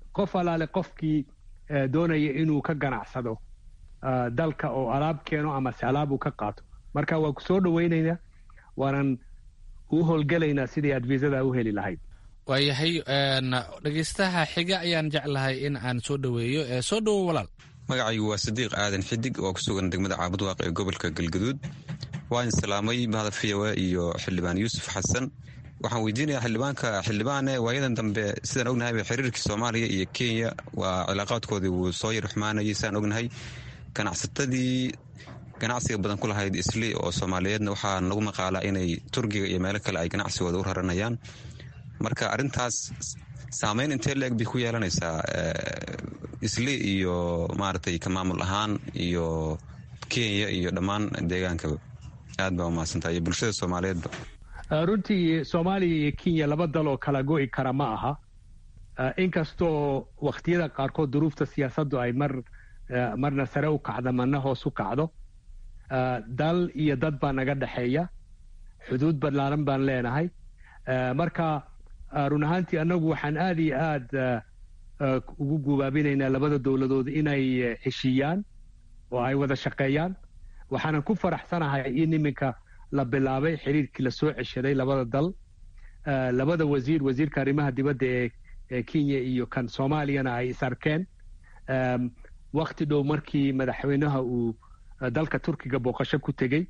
S4: qof alaale qofkii doonaya inuu ka ganacsado dalka oo alaab keeno amase alaab uu ka qaato marka waa ku soo dhoweynaynaa waanan u howlgelaynaa sidii aad viisada u heli lahayd
S10: waayahay dhegeystaha xiga ayaan jeclahay in aan soo dhoweeyo soo dhowo walaal
S14: magacaygu waa sadiiq aadan xidig oo ku sugan degmada caabudwaaq ee gobolka galgaduud waan salaamay mahada fiyawe iyo xildhibaan yuusuf xasan waxaan weydiinayaa xildhibaanka xildhibaane waayadan dambe sidaan ognahay xiriirkii soomaaliya iyo kenya waa cilaaqaadkoodii wuu soo yar xumaanayay sidaan ognahay ganacsatadii ganacsiga badan ku lahayd isli oo soomaaliyeedna waxaa nagu maqaalaa inay turkiga iyo meelo kale ay ganacsigooda u raranayaan marka arintaas saameyn intee leeg bay ku yeelanaysaa isli iyo maaragtay ka maamul ahaan iyo kenya iyo dhammaan deegaankaba aad baa umahadsantaa iyo bulshada soomaaliyeedba
S4: runtii soomaaliya iyo kenya laba dal oo kala go'i kara ma aha inkastoo wakhtiyada qaarkood duruufta siyaasaddu ay mar marna sare u kacdo marna hoos u kacdo dal iyo dad baa naga dhexeeya xuduud ballaaran baan leenahay marka run ahaantii annagu waxaan aad iyo aad ugu gubaabinaynaa labada dowladood inay heshiiyaan oo ay wada shaqeeyaan waxaanan ku faraxsanahay in iminka la bilaabay xiriirkii la soo ceshaday labada dal labada wasiir wasiirka arrimaha dibadda ee kenya iyo kan soomaaliyana ay is arkeen wakti dhow markii madaxweynaha uu dalka turkiga booqasho ku tegey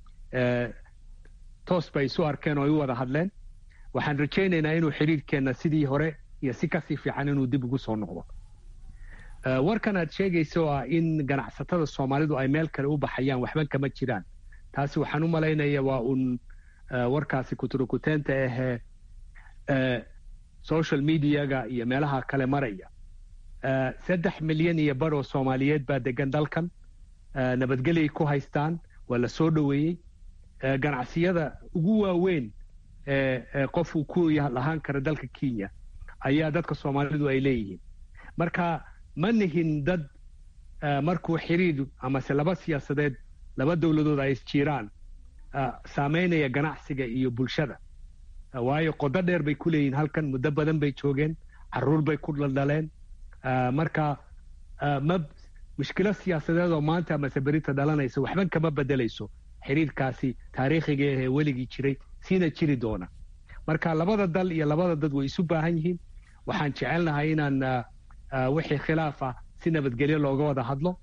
S4: toos bay isu arkeen oo ay u wada hadleen waxaan rajaynaynaa inuu xiriirkeenna sidii hore iyo si kasii fiican inuu dib ugu soo noqdo warkan aad sheegaysa oo ah in ganacsatada soomaalidu ay meel kale u baxayaan waxba kama jiraan taasi waxaan u malaynaya waa uun warkaasi kuturukuteenta ahee social mediaga iyo meelaha kale maraya saddex milyan iyo bar oo soomaaliyeed baa degan dalkan nabadgelyay ku haystaan waa la soo dhoweeyey ganacsiyada ugu waaweyn qof uu ku lahaan kara dalka kenya ayaa dadka soomaalidu ay leeyihiin marka ma nihin dad markuu xiriir amase laba siyaasadeed laba dowladood ay isjiiraan saameynaya ganacsiga iyo bulshada waayo qodo dheer bay ku leeyihiin halkan muddo badan bay joogeen caruur bay ku dhaldhaleen marka ma mushkilo siyaasadeed oo maanta amase berita dhalanaysa waxban kama bedelayso xiriirkaasi taariikhiga ahee weligii jiray siina jiri doona marka labada dal iyo labada dad way isu baahan yihiin waxaan jecelnahay inaan wixii khilaaf ah si nabadgelyo looga wada hadlo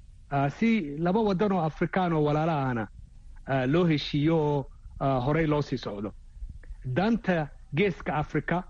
S4: si laba wadan oo afrikaan oo walaala ahna loo heshiiyo oo horey loo sii socdo danta geeska africa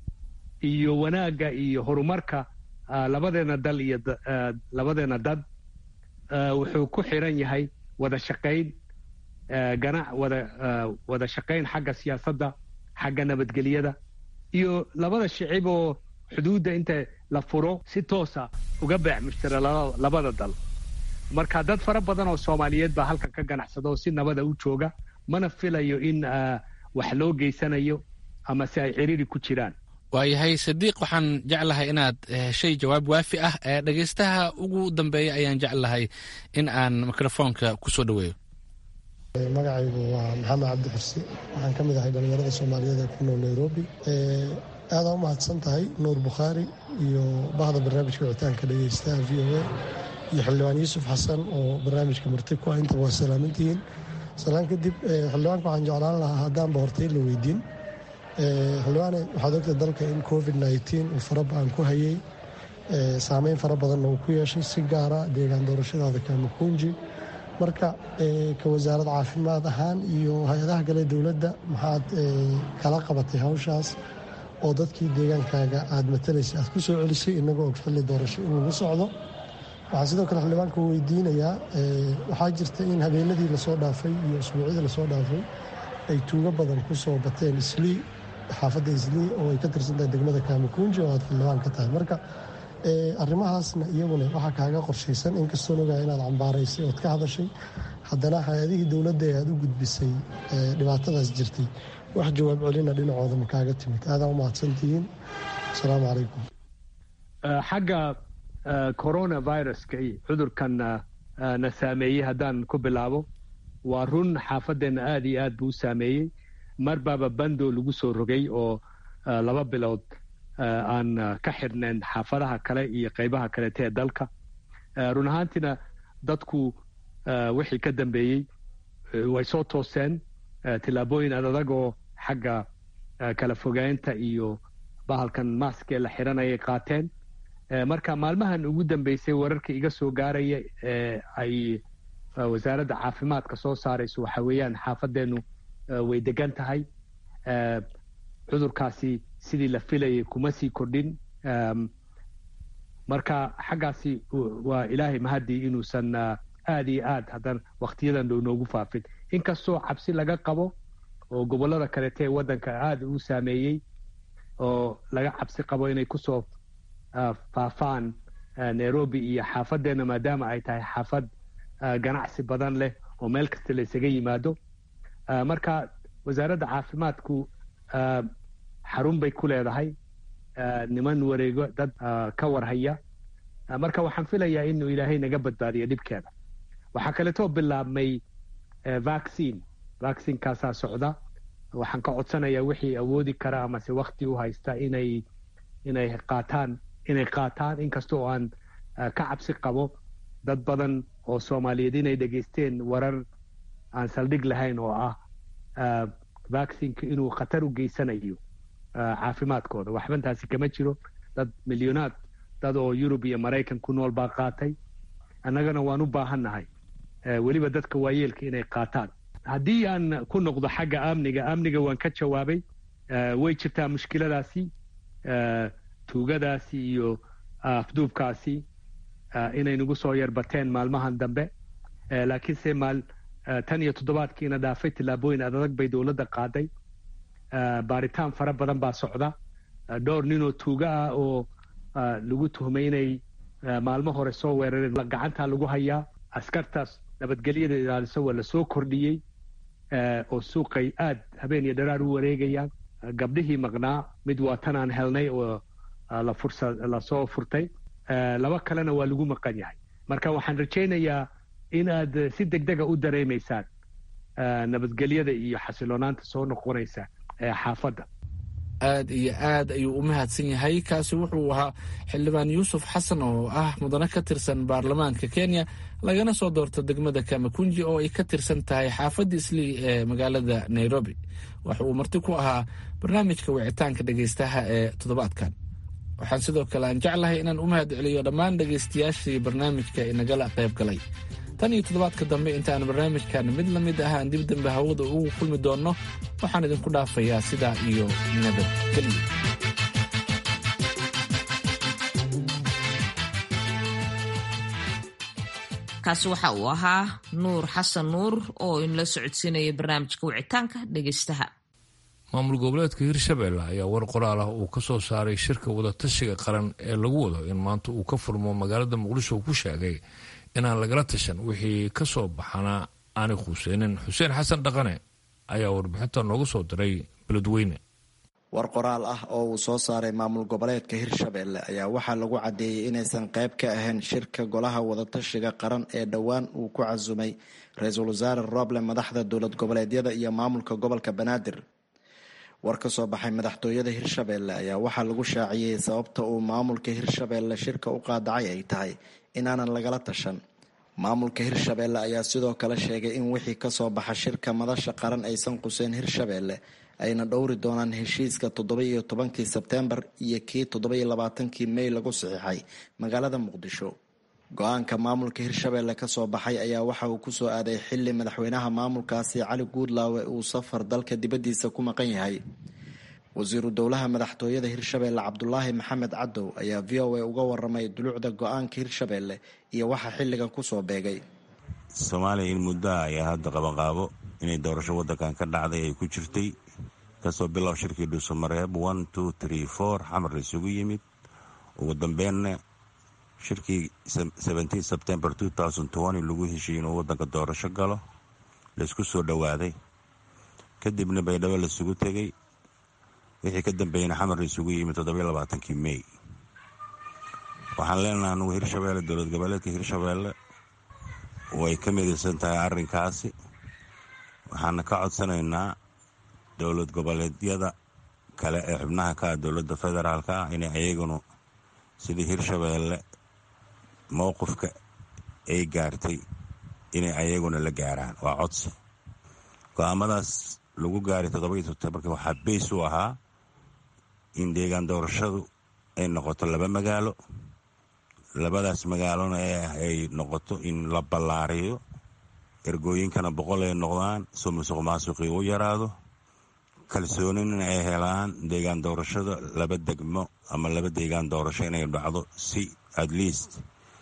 S4: iyo wanaagga iyo horumarka labadeena dal iyo labadeena dad wuxuu ku xiran yahay wada shaqayn ganac wada wada shaqayn xagga siyaasadda xagga nabadgelyada iyo labada shicib oo xuduudda inta la furo si toosa uga beec mushtara labada dal marka dad fara badan oo soomaaliyeed baa halkan ka ganacsada oo si nabada u jooga mana filayo in wax loo geysanayo ama si ay ciriiri ku jiraan
S10: waayahay sadiiq waxaan jeclahay inaad heshay jawaab waafi ah ee dhegeystaha ugu dambeeya ayaan jeclahay in aan mikrofoonka kusoo dhaweeyo
S15: magacaygu waa maxamed cabdi xursi waxaan ka mid ahay dhallinyarada soomaaliyeed ee ku nool nairobi aadaa u mahadsan tahay nuur bukhaari iyo bahda barnaamijka wicitaanka dhegeystaha v o a iyo xildhibaan yuusuf xasan oo barnaamijka marti ku ah intaba waa salaamantihiin salaan kadib xildhibaanka waxaan jeclaan lahaa haddaanba hortay la weydiin xildhibaane waxaad ogta dalka in covid nneteen uu faraba-an ku hayay saameyn fara badanna uu ku yeeshay si gaara deegaan doorashadaada kamakunji marka ka wasaarad caafimaad ahaan iyo hay-adaha kale dowladda maxaad kala qabatay hawshaas oo dadkii deegaankaaga aad matalaysay aad ku soo celisay inagoo og xilli doorasho in lagu socdo waxaan sidoo kale xildhibaanka weydiinayaa waxaa jirta in habeenadii lasoo dhaafay iyo usbuucyadii lasoo dhaafay ay tuugo badan ku soo bateen islii xaafadda islii oo ay ka tirsantahay degmada kaamakunji oo aad xildhibaan ka tahay marka arrimahaasna iyaguna waxaa kaaga qorshaysan inkastoon ogaa inaad cambaaraysay ood ka hadashay haddana hay-adihii dowladda ee aad u gudbisay dhibaatadaas jirtay wax jawaab celina dhinacooda ma kaaga timid aadaa u mahadsantihiin asalaamu calaykum
S4: xagga coronaviruska iyo cudurkan na saameeyey haddaan ku bilaabo waa run xaafadeenna aad iyo aad buu u saameeyey mar baaba bando lagu soo rogay oo laba bilood aan ka xidhnayn xaafadaha kale iyo qaybaha kalete ee dalka run ahaantiina dadku wixii ka dambeeyey way soo tooseen tillaabooyin adadag oo xagga kala fogaynta iyo bahalkan maaskee la xiranayay qaateen marka maalmahan ugu dambeysay wararka iga soo gaaraya ee ay wasaaradda caafimaadka soo saarayso waxa weeyaan xaafadeennu way degan tahay cudurkaasi sidii la filayay kuma sii kordhin marka xaggaasi waa ilaahay mahadii inuusan aad iyo aad haddana wakhtiyadan dhow noogu faafin inkastoo cabsi laga qabo oo gobollada kalete ee waddanka aada u saameeyey oo laga cabsi qabo inay kusoo faafaan nairobi iyo xaafadeenna maadaama ay tahay xaafad ganacsi badan leh oo meel kasta la isaga yimaado marka wasaaradda caafimaadku xarun bay ku leedahay niman wareego dad ka warhaya marka waxaan filayaa inuu ilaahay naga badbaadiyo dhibkeeda waxaa kaleetoo bilaabmay vaccine vaccinekaasaa socda waxaan ka codsanayaa wixii awoodi kara amase wakti u haysta inay inay qaataan inay qaataan inkastoo aan ka cabsi qabo dad badan oo soomaaliyeed inay dhegaysteen warar aan saldhig lahayn oo ah vaccineka inuu khatar u geysanayo caafimaadkooda waxbantaasi kama jiro dad milyoonaad dad oo yurub iyo maraykan ku nool baa qaatay annagana waan u baahannahay weliba dadka waayeelka inay qaataan haddii aan ku noqdo xagga amniga amniga waan ka jawaabay way jirtaa mushkiladaasi tuugadaasi iyo afduubkaasi inay nagu soo yarbateen maalmahan dambe laakiinse maal tan iyo toddobaadkiina dhaafay tillaabooyin adadag bay dowladda qaaday baaritaan fara badan baa socda dhowr ninoo tuuga ah oo lagu tuhmay inay maalmo hore soo weerareen gacantaa lagu hayaa askartaas nabadgelyada ilaaliso waa lasoo kordhiyey oo suuqay aad habeen iyo dharaar u wareegayaan gabdhihii maqnaa mid waa tan aan helnay oo la fursa lasoo furtay laba kalena waa lagu maqan yahay marka waxaan rajaynayaa in aad si degdega u dareemaysaan nabadgelyada iyo xasiloonaanta soo noqonaysa ee xaafadda
S10: aad iyo aad ayuu u mahadsan yahay kaasi wuxuu ahaa xildhibaan yuusuf xasan oo ah mudane ka tirsan baarlamaanka kenya lagana soo doorto degmada kamakunji oo ay ka tirsan tahay xaafadda islii ee magaalada nairobi waxa uu marti ku ahaa barnaamijka wicitaanka dhegaystaha ee toddobaadkan waxaan sidoo kale aan jeclahay inaan u mahad celiyo dhammaan dhegaystayaashii barnaamijka inagala qayb galay tan iyo toddobaadka dambe intaan barnaamijkan mid la mid ah aan dib dambe hawada ugu kulmi doonno waxaan idinku dhaafayaa sidaa iyo nabadgelyo
S2: kaasi waxa uu ahaa nuur xasan nuur oo inla socodsiinaya barnaamijka wicitaanka dhegaystaha
S1: maamul goboleedka hirshabelle ayaa war qoraal ah uu ka soo saaray shirka wadatashiga qaran ee lagu wado in maanta uu ka furmo magaalada muqdisho uu ku sheegay inaan lagala tashan wixii ka soo baxana aanay khuuseynin xuseen xasan dhaqane ayaa warbixinta noogu soo diray beledweyne
S16: war qoraal ah oo uu soo saaray maamul goboleedka hirshabelle ayaa waxaa lagu caddeeyey inaysan qayb ka ahayn shirka golaha wadatashiga qaran ee dhowaan uu ku casumay ra-iisul wasaare roble madaxda dowlad goboleedyada iyo maamulka gobolka banaadir war ka soo baxay madaxtooyada hirshabelle ayaa waxaa lagu shaaciyey sababta uu maamulka hirshabelle shirka u qaadacay ay tahay inaanan lagala tashan maamulka hirshabelle ayaa sidoo kale sheegay in wixii kasoo baxa shirka madasha qaran aysan quseen hirshabelle ayna dhowri doonaan heshiiska toddoba-iyo tobankii sebteembar iyo kii toddoba-iyo labaatankii mey lagu saxiixay magaalada muqdisho go-aanka maamulka hirshabelle kasoo baxay ayaa waxa uu kusoo aaday xili madaxweynaha maamulkaasi cali guudlaawe uu safar dalka dibaddiisa ku maqan yahay wasiiru dowlaha madaxtooyada hirshabelle cabdulaahi maxamed cadow ayaa v o a uga waramay dulucda go-aanka hirshabelle iyo waxa xilligan kusoo beegay
S17: soomaaliya in muddoa ayaa hadda qabanqaabo inay doorasho waddankan ka dhacday ay ku jirtay kasoo bilow shirkii dhuusamareeb one two tree four xamar la isugu yimid ugu dambeynna shirkii seventeen september two thousand twenty lagu heshiiyey inuu waddanka doorasho galo laysku soo dhowaaday kadibna baydhabo laisugu tegey wixii ka dambeeyana xamar la isugu yimid toddobiyo labaatankii mey waxaan leenaha anugu hirshabelle dowlad goboleedka hirshabelle way ka midaysan tahay arrinkaasi waxaana ka codsanaynaa dowlad goboleedyada kale ee xubnaha ka ah dowladda federaalka ah inay ayagunu sidii hirshabeelle mowqifka ay gaartay inay ayaguna la gaaraan waa codsi go-aamadaas lagu gaaray toddoba-iyo toddobarka waxaa beys u ahaa in deegaan doorashadu ay noqoto laba magaalo labadaas magaalona ay noqoto in la ballaariyo ergooyinkana boqol ay noqdaan soo musuq maasuqii u yaraado kalsoonina ay helaan deegaan doorashada laba degmo ama laba deegaan doorasho inay dhacdo si at least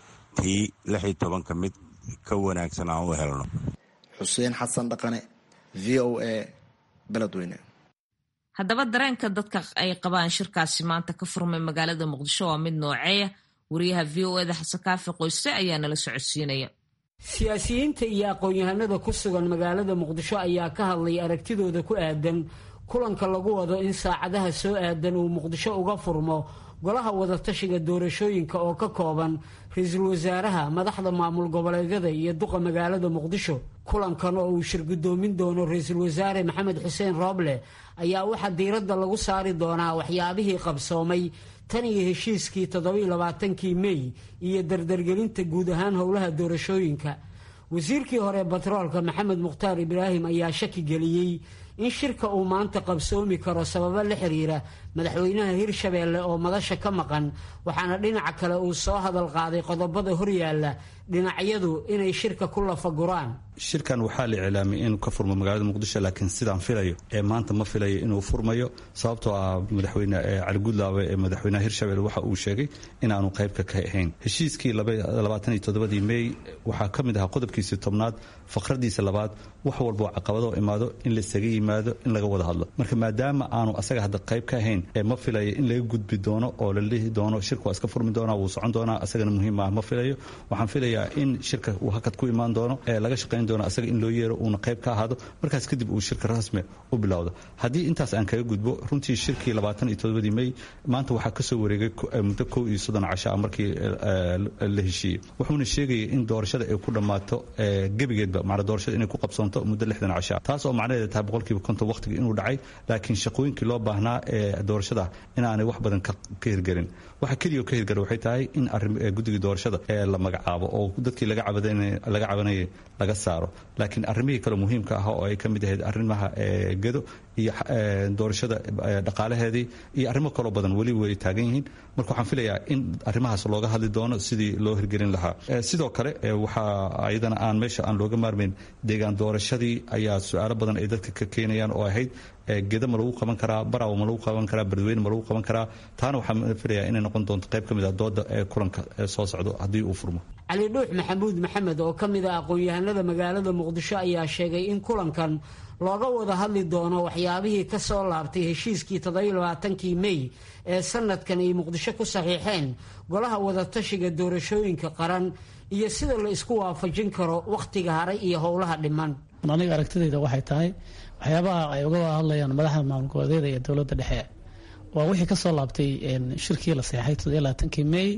S17: tii lix iyo tobanka mid ka wanaagsan aan u helno
S16: xuseen xasan dhaqane v o a beledweyne
S2: haddaba dareenka dadka ay qabaan shirkaasi maanta ka furmay magaalada muqdisho waa mid nooceeya wariyaha v o eda xasan kaafi qoyste ayaa nala socodsiinaya
S18: siyaasiyiinta iyo aqoon-yahanada ku sugan magaalada muqdisho ayaa ka hadlay aragtidooda ku aadan kulanka lagu wado in saacadaha soo aadan uu muqdisho uga furmo golaha wadatashiga doorashooyinka oo ka kooban ra-iisul wasaaraha madaxda maamul goboleedyada iyo duqa magaalada muqdisho kulankan oo uu shirgudoomin doono ra-iisul wasaare maxamed xuseen rooble ayaa waxaa diiradda lagu saari doonaa waxyaabihii qabsoomay tan iyo heshiiskii toddobiiyo labaatankii mey iyo dardargelinta guud ahaan howlaha doorashooyinka wasiirkii hore batroolka maxamed mukhtaar ibraahim ayaa shaki geliyey in shirka uu maanta qabsoomi karo sababo la xiriira madaxweynaha hirshabeelle oo madasha ka maqan waxaana dhinaca kale uu soo hadal qaaday qodobada horyaalla dhinacyadu inay shirka ku lafaguraan
S19: shirkan waxaa la iclaamiyay inuu ka furmo magaalada muqdisho laakiin sidaan filayo ee maanta ma filayo inuu furmayo sababtoo ah madaxweyne cali gudlaawe ee madaxweynaha hirshabelle waxa uu sheegay inaanu qaybka ka ahayn heshiiskii labaataniyo toddobadii mey waxaa ka mid ahaa qodobkiisii tobnaad faqradiisa labaad wax walboo caqabado imaado in laisaga yimaado in laga wada hadlo marka maadaama aanu asaga hadda qayb ka ahayn ee ma filayo in laga gudbi doono oo la lihi doono shirka waa iska furmi doonaa wuu socon doonaa asagana muhiim ah ma filayo waxaan filayaa in shirka uu hakad ku imaan doono ee laga shaqayn doono asaga in loo yeero uuna qayb ka ahaado markaas kadib uu shirka rasmi u bilowdo haddii intaas aan kaga gudbo runtii shirkii labaatan iyo todobadii mey maanta waxaa kasoo wareegay muddo kow iyo soddon casho ah markii la heshiiyey wuxuuna sheegayay in doorashada ay ku dhammaato gebigeedba macna doorashada inay ku qabsoonto muddo lixdan casho ah taas oo macnaheeda tahay boqolkiiba konton waqtiga inuu dhacay laakiin shaqooyinkii loo baahnaa ee doorashada inaanay wax badan ka hirgelin waxa keliya ka hirgala waxay tahay in guddigii doorashada ee la magacaabo oo dadkii laga cabanayay laga saaro laakiin arrimihii kale muhiimka ah oo ay ka mid ahayd arrimaha gedo iyo doorashada dhaqaalaheedii iyo arrimo kaloo badan weli way taagan yihiin marka waxaan filayaa in arrimahaas looga hadli doono sidii loo hirgelin lahaa sidoo kale waxaa ayadana aan meesha aan looga maarmayn deegaan doorashadii ayaa su-aalo badan ay dadka ka keenayaan oo ahayd geda ma lagu qaban karaa baraw ma lagu qaban karaa beledweyne ma lagu qaban karaa taana waxaan filayaa inay noqon doonto qayb ka mid ah dooda ee kulanka soo socdo haddii uu furmo
S18: cali dhuux maxamuud maxamed oo ka mid ah aqoon-yahanada magaalada muqdisho ayaa sheegay in kulankan looga wada hadli doono waxyaabihii ka soo laabtay heshiiskii toddobiyo labaatankii mey ee sanadkan ay muqdisho ku saxiixeen golaha wadatashiga doorashooyinka qaran iyo sida la isku waafajin karo wakhtiga haray iyo howlaha dhiman
S20: aniga aragtidayda waxay tahay waxyaabaha ay uga wada hadlayaan madaxda maamul goboleedyada iyo dowladda dhexe waa wixii kasoo laabtay shirkii la seexay toddobiyo labaatankii mey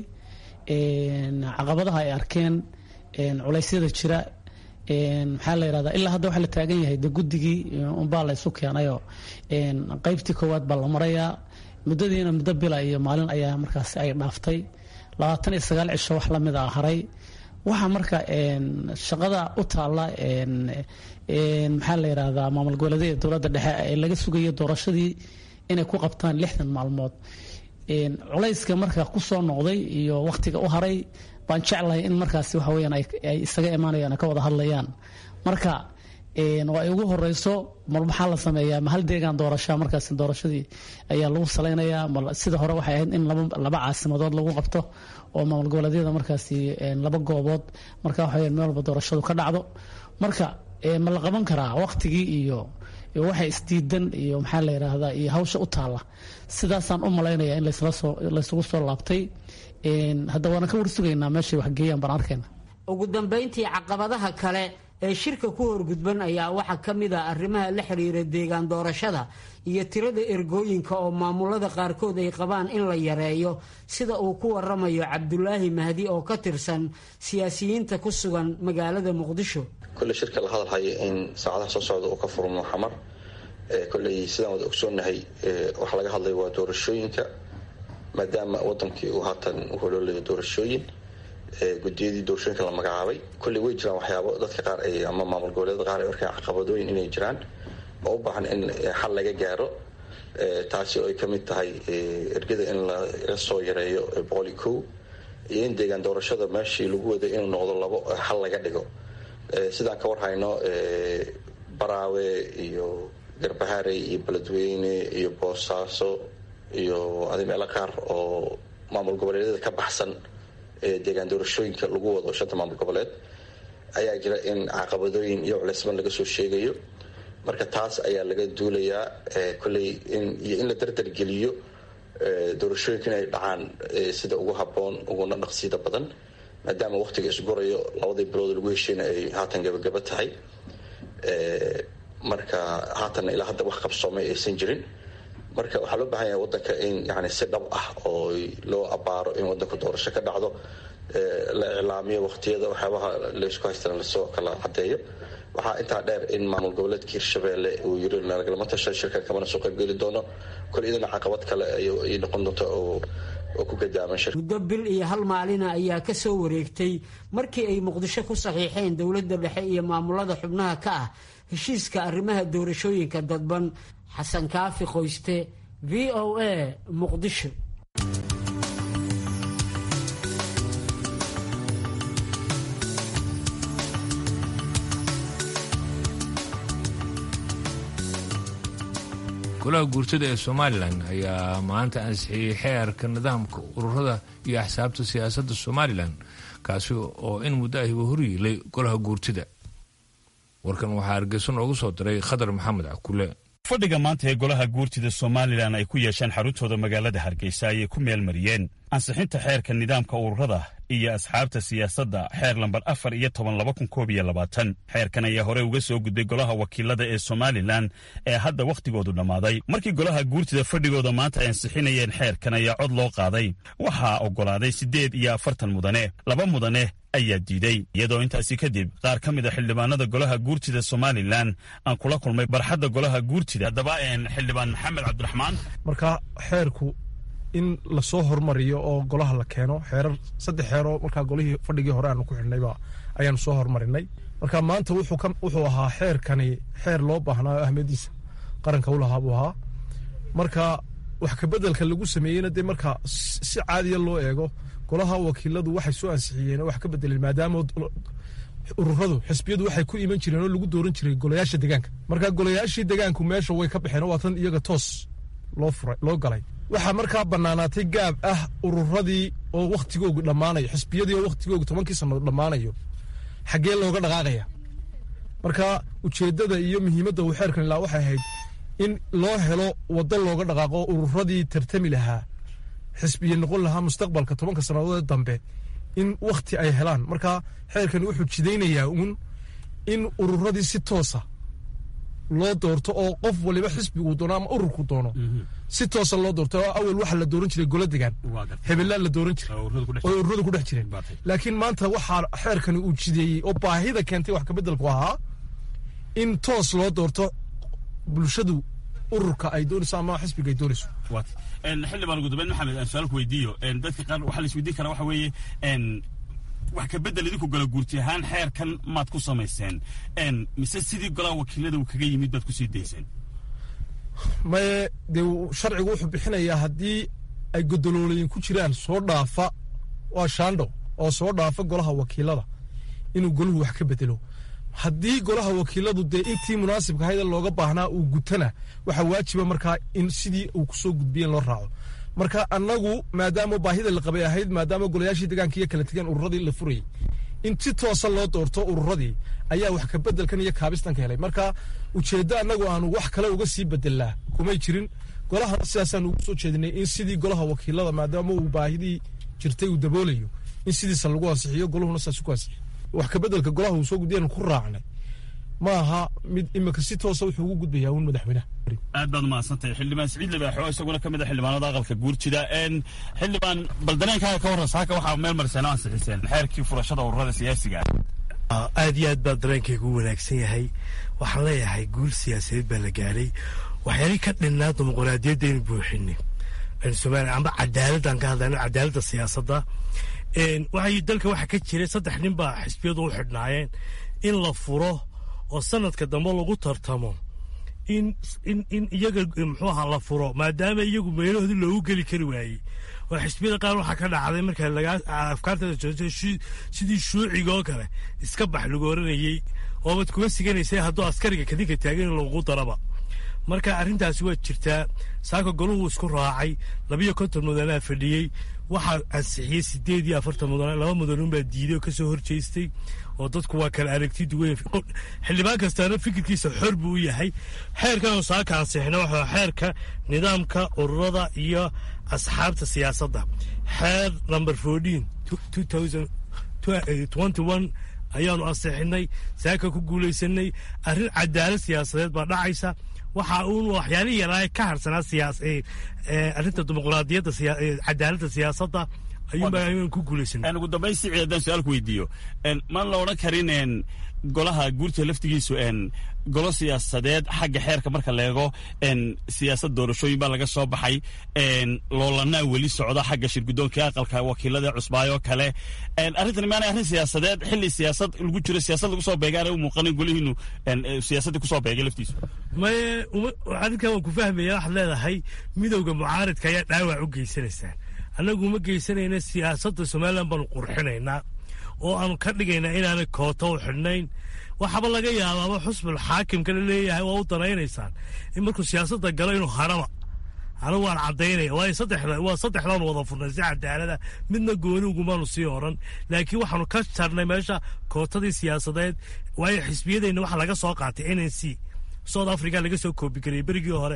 S20: caqabadaha ay arkeen culeysyada jira maxaa la yirahdaa ilaa hadda waxa la taagan yahay de guddigii unbaa la isu keenayoo qeybtii koowaad baa la marayaa muddadiina muddo bila iyo maalin ayaa markaas ay dhaaftay labaatan iyo sagaal cisho wax lamid a haray waxa marka shaqada u taalla maxaa la yirahdaa maamul goboleedyada dowladda dhexe ee laga sugayo doorashadii inay ku qabtaan lixdan maalmood culayska marka kusoo noqday iyo wakhtiga u haray baan jeclahay in markaas waxa weyaan ay isaga imaanayaan ka wada hadlayaan marka waa ay ugu horeyso mal maxaa la sameeyaa ma hal deegaan doorasha markaas doorashadii ayaa lagu salaynayaa mal sida hore waxay ahayd in laba caasimadood lagu qabto oo maamul goboleedyada markaasi laba goobood marka waxa meel walba doorashadu ka dhacdo marka ma la qaban karaa wakhtigii iyo waxa isdiidan iyo maxaa la yiraahdaa iyo hawsha u taalla sidaasaan u malaynaya in laysugu soo laabtay hadda waana ka warsugaynaa meeshay waxgeeyaan baan arkayna
S18: ugu dambayntii caqabadaha kale ee shirka ku horgudban ayaa waxaa ka mid ah arrimaha la xiriira deegaan doorashada iyo tirada ergooyinka oo maamulada qaarkood ay qabaan in la yareeyo sida uu ku waramayo cabdulaahi mahdi oo ka tirsan siyaasiyiinta ku sugan magaalada muqdisho
S21: kulle shirka la hadalhaya in saacadaha soo socda uu ka furmo xamar kolley sidaan wada ogsoonnahay waxaa laga hadlaya waa doorashooyinka maadaama wadankii uu haatan u holoolayo doorashooyin gudiyadii doorashooyinka la magacaabay kolley way jiraan waxyaabo dadka qaar ay ama maamul goboleeda qaar ay arkaan caqabadooyin inay jiraan oo u baahan in xal laga gaaro taasi oo ay ka mid tahay ergada in laga soo yareeyo boqol iyo kow iyo in deegaan doorashada meeshii lagu waday inuu noqdo labo xal laga dhigo sidaan ka warhayno baraawe iyo garbaharey iyo beledweyne iyo boosaaso iyo adi meelo qaar oo maamul goboleedyada ka baxsan deegaan doorashooyinka lagu wado shanta maamul goboleed ayaa jira in caqabadooyin iyo culeysban laga soo sheegayo marka taas ayaa laga duulayaa kolley iyo in la dardargeliyo doorashooyinka inay dhacaan sida ugu habboon uguna dhaqsida badan maadaama waqtiga isgurayo labadii bilood lagu hesheyna ay haatan gabagaba tahay marka haatanna ilaa hadda wax qabsoomay aysan jirin marka waxaa loo baahan yahay wadanka in yani si dhab ah oo loo abaaro in wadanku doorasho ka dhacdo la iclaamiyo waqtiyada waxyaabaha laysku haystana lasoo kala cadeeyo waxaa intaa dheer in maamul goboleedka hirshabeelle uu yiri nagalama tasha shirkan kamana soo qaybgeli doono kol idana caqabad kale ay noqon doonta oo ku gadaaman shir
S18: muddo bil iyo hal maalina ayaa ka soo wareegtay markii ay muqdisho ku saxiixeen dowladda dhexe iyo maamulada xubnaha ka ah heshiiska arrimaha doorashooyinka dadban xasan kaafi qoyste v o a muqdisho
S1: golaha guurtada ee somalilan ayaa maanta ansixiyey xeerka nidaamka ururada iyo axsaabta siyaasadda somalilan kaasi oo in muddo ahiba horyiilay golaha guurtida warkan waxaa hargeysa noogu soo diray khadar maxamed cakule
S22: fadhiga maanta ee golaha guurtida somalilan ay ku yeesheen xaruntooda magaalada hargeysa ayay ku meelmariyeen ansixinta xeerka nidaamka ururada iyo asxaabta siyaasadda xeer lambar afar iyo toban laba kun koob iyo labaatan xeerkan ayaa hore uga soo gudbay golaha wakiilada ee somalilan ee hadda wakhtigoodu dhammaaday markii golaha guurtida fadhigooda maanta ay ansixinayeen xeerkan ayaa cod loo qaaday waxaa oggolaaday siddeed iyo afartan mudane laba mudane ayaa diiday iyadoo intaasi kadib qaar ka mid a xildhibaanada golaha guurtida somalilan aan kula kulmay barxadda golaha guurtida haddaba xildhibaan maxamed cabdiraxmaan
S23: marka xeerku in lasoo hormariyo oo golaha la keeno xeerar saddex xeeroo markaa golihii fadhigii hore aanu ku xidhnayba ayaanu soo hormarinay marka maanta wuxuu ahaa xeerkani xeer loo baahnaa oo ahmediisa qaranka u lahaa buu ahaa marka wax kabedelka lagu sameeyeyna dee marka si caadiya loo eego golaha wakiiladu waxay soo ansixiyeen oo wax ka bedeleen maadaama ururadu xisbiyadu waxay ku iman jireen oo lagu dooran jiray golayaasha degaanka marka golayaashii degaanku meesha way ka baxeen oo waa tan iyaga toos loo furay loo galay waxaa markaa bannaanaatay gaab ah ururadii oo wakhtigoogu dhammaanayo xisbiyadii oo wakhtigoogu tobankii sannadood dhammaanayo xaggee looga dhaqaaqaya marka ujeeddada iyo muhiimadda uu xeerkan ilaa waxay ahayd in loo helo waddo looga dhaqaaqo ururadii tartami lahaa xisbiya noqon lahaa mustaqbalka tobanka sannadood dambe in wakhti ay helaan marka xeerkan wuxuu jidaynayaa uun in ururadii si toosa loo doorto oo qof waliba xisbiguu doono ama ururku doono si toosa loo doorto oo awal waxa la dooran jiray gola degaan hebelaa la dooran jiray oo ururadu ku dhex jireen laakiin maanta waxaa xeerkani uu jideeyey oo baahida keentay wax kabedelku ahaa in toos loo doorto bulshadu ururka ay doonayso ama xisbiga ay doonayso
S22: xildhibaan ugu dambeyn maxamed aan su-aalku weydiiyo dadka qaar waxaa la isweydiin karaa waxa weeye wax kabedel idinku gala guurti ahaan xeerkan maad ku samayseen mise sidii golaha wakiilada uu kaga yimid baad kusii dayseen
S23: maye dee sharcigu wuxuu bixinayaa haddii ay godoloolayin ku jiraan soo dhaafa waa shaandho oo soo dhaafa golaha wakiilada inuu golahu wax ka bedelo haddii golaha wakiiladu dee intii munaasibka ahayd looga baahnaa uu gutana waxaa waajiba markaa in sidii uu kusoo gudbiyeen loo raaco marka annagu maadaama baahida la qabay ahayd maadaama golayaashii degaankiiyo kala tegeen ururadii la furayay in si toosa loo doorto ururadii ayaa wax kabedelkan iyo kaabistanka helay marka ujeeddo annagu aanu wax kale uga sii bedelnaa kumay jirin golahana sidaasaan ugu soo jeedinay in sidii golaha wakiilada maadaama uu baahidii jirtay uu daboolayo in sidiisa lagu ansixiyo goluhuna saas ku ansixiyo wax kabedelka golaha uu soo gudbiyan ku raacnay ma aha mid imika si toosa wuxuu ugu gudbayaa uun madaxweynaha
S22: aad baad umahadsantahay xildhibaan siciid libaaxo isaguna ka mid a xildhibaanada aqalka guurjida xildhibaan bal dareenkaaga ka warran saaka waxaa meel mariseen oo ansixiseen xeerkii furashada ururada siyaasiga
S3: aad iyo aad baa dareenkaygu u wanaagsan yahay waxaan leeyahay guul siyaasadeed baa la gaadhay waxyaalii ka dhinnaa dimuqraadiyadda aynu buuxinay somaaliya amba cadaaladdan ka hadlayno cadaaladda siyaasadda waxay dalka waxa ka jiray saddex nin baa xisbiyadu u xidhnaayeen in la furo oo sanadka dambe lagu tartamo in in in iyaga muxuu ahaa la furo maadaama iyagu meelahoodii loogu geli kari waayey oo xisbiyada qaar waxaa ka dhacday marka lagaa afkaartada joojay sidii shuuciga oo kale iska bax lagu oranayey oobad kuma siganaysay hadduu askariga kadinka taagan in lagu daraba marka arrintaasi waa jirtaa saaka goluhu isku raacay labiyo konton mudanaa fadhiyey waxaa ansixiyey sideed iyo afartan mudan laba mudanunbaa diiday oo kasoo horjeestay oo dadku waa kala aragti duwan xildhibaan kastaana fikirkiisa xor buu u yahay xeerkan saaka ansixina waxaa xeerka nidaamka ururada iyo asxaabta siyaasadda xeer number fourteen twenty one ayaanu ansixinay saaka ku guulaysanay arrin cadaalad siyaasadeed baa dhacaysa waxa uun waxyaalihii yaraa ka harsanaa siyaas arrinta dimuqraadiyadda cadaaladda siyaasadda ayuunbaa ku guulaysanay
S22: ugu dambayn si ciidan su-aal ku weydiiyo maan la odhan karin golaha guurta laftigiisu golo siyaasadeed xagga xeerka marka leego siyaasad doorashooyin baa laga soo baxay loolanaa weli socda xagga shirgudoonka aqalka wakiilada cusbaayo kale arrintan maana arrin siyaasadeed xilli siyaasad lagu jiro siyaasad lagu soo beega aanay u muuqanin golihiinu siyaasaddii kusoo beegay laftiisu
S3: maye arrinkan waan ku fahmaya waxaad leedahay midowda mucaaridka ayaa dhaawac u geysanaysaan annagu uma geysanayna siyaasadda somalilan baanu qurxinaynaa oo aanu ka dhigaynaa inaanay kooto u xidhnayn waxaaba laga yaabaaba xusbul xaakimkana leeyahay waa u danaynaysaan in markuu siyaasadda galo inuu hadhaba anigu waan caddaynaya waayo saddexda waa saddexdaan wada furnay si cadaalada midna gooni ugumaanu sii oran laakiin waxaanu ka jarnay meesha kootadii siyaasadeed waayo xisbiyadeenna waxa laga soo qaatay n n c south africa laga soo koobigariyey berigii hore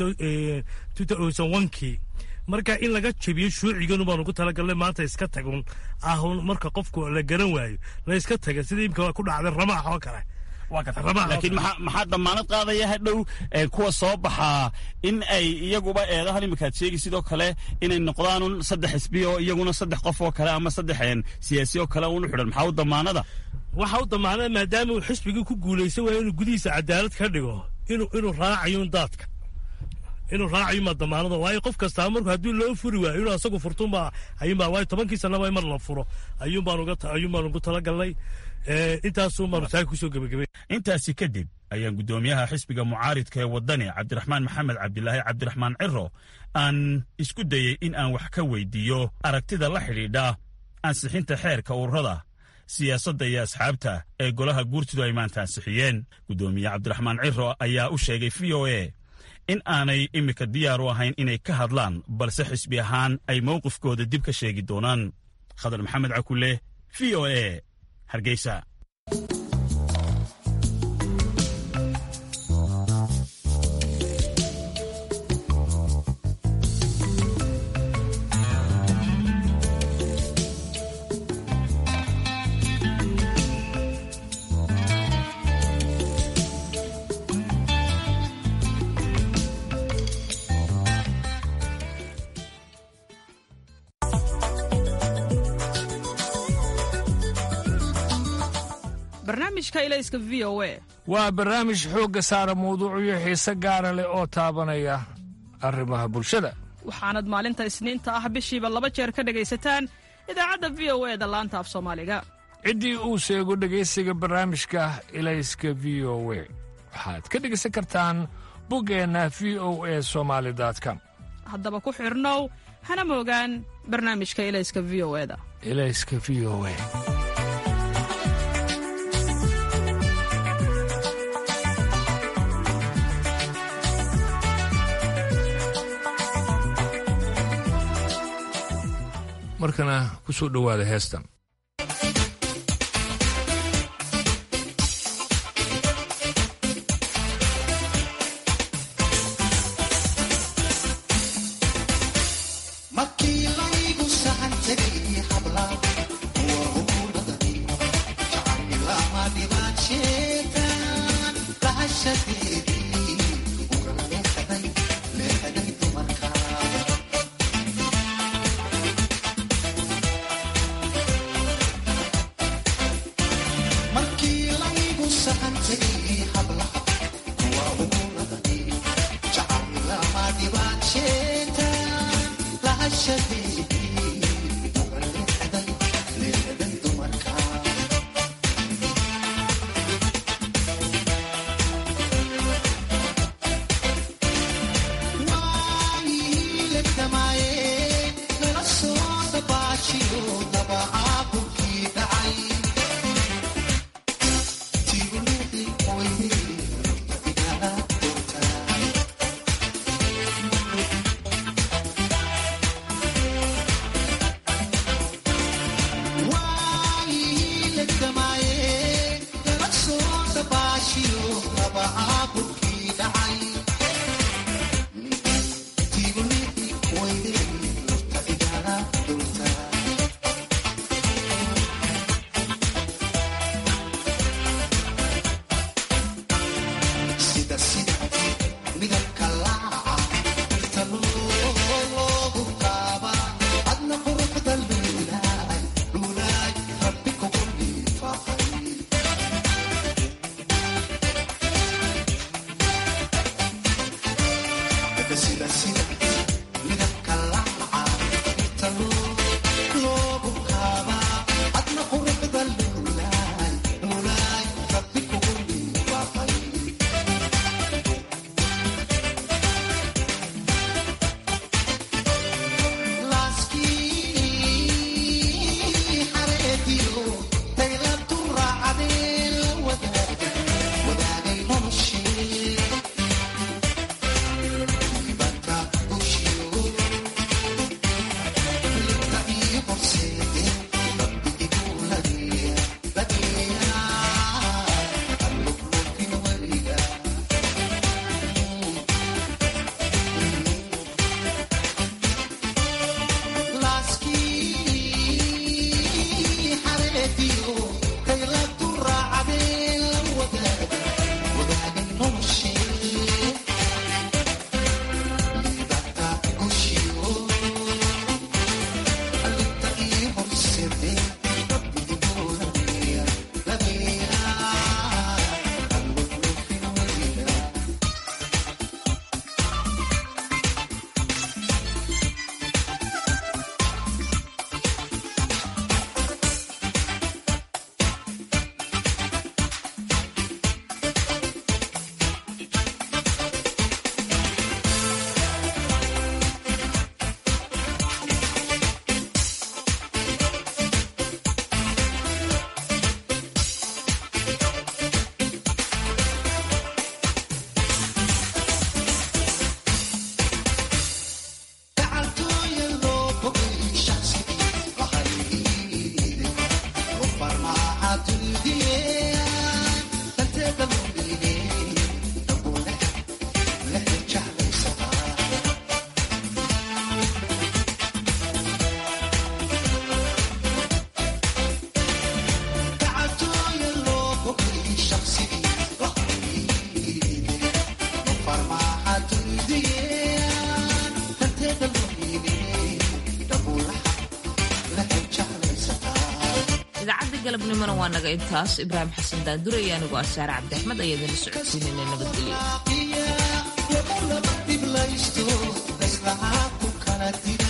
S3: kii marka in laga jebiyo shuuciganu baan ugu talagalnay maanta iska tagun ahun marka qofku la garan waayo la iska taga sida imika ku dhacday ramaax oo kale
S22: laakiin maxaa damaanad qaadaya hadhow kuwa soo baxaa in ay iyaguba eedahan imikaad sheegi sidoo kale inay noqdaanun saddex xisbi oo iyaguna saddex qof oo kale ama saddex siyaasi oo kale unu xidhan maxaa u damaanada
S3: waxa u damaanada maadaama uu xisbigii ku guulaysan waayo inuu gudihiisa cadaalad ka dhigo inuu inuu raacayun daadka inuu raacayo ma damaanada waayo qof kastaa marku haddii loo furi waayo inuu asagu furtunba ayuunbaa waayo tobankii sanaba mar la furo ayuun baan uga ayuun baan ugu talagalnay intaasuun baanu saaka kusoo gebagabay
S22: intaasi kadib ayaan guddoomiyaha xisbiga mucaaridka ee waddani cabdiraxmaan maxamed cabdilaahi cabdiraxmaan ciro aan isku dayey in aan wax ka weydiiyo aragtida la xidhiidha ansixinta xeerka ururada siyaasadda iyo asxaabta ee golaha guurtidu ay maanta ansixiyeen guddoomiye cabdiraxmaan ciro ayaa u sheegay v o a in aanay iminka diyaar u ahayn inay ka hadlaan balse xisbi ahaan ay mowqifkooda dib ka sheegi doonaan khadar maxamed cakule v o a hargeysa
S1: waa barnaamij xoogga saara mawduucyo xiise gaara leh oo taabanaya arrimaha bulshada
S5: waxaanad maalinta isniinta ah bishiiba laba jeer ka dhegaysataan idaacadda v o e da laanta af soomaaliga
S1: ciddii uu sheego dhegaysiga barnaamijka ilayska v o we waxaad ka dhegaysan kartaan buggeenna v o e somaali com
S5: haddaba ku xidhnow hana moogaan barnaamijka ilayska v o eda
S1: ilayska v o e markana ku soo dhowaada heestan
S2: galabnimona waa naga intaas ibraahim xasan daandure iyo anigoo asaare cabdiaxmed ayaa idinla socodsiinayna nabadgelyo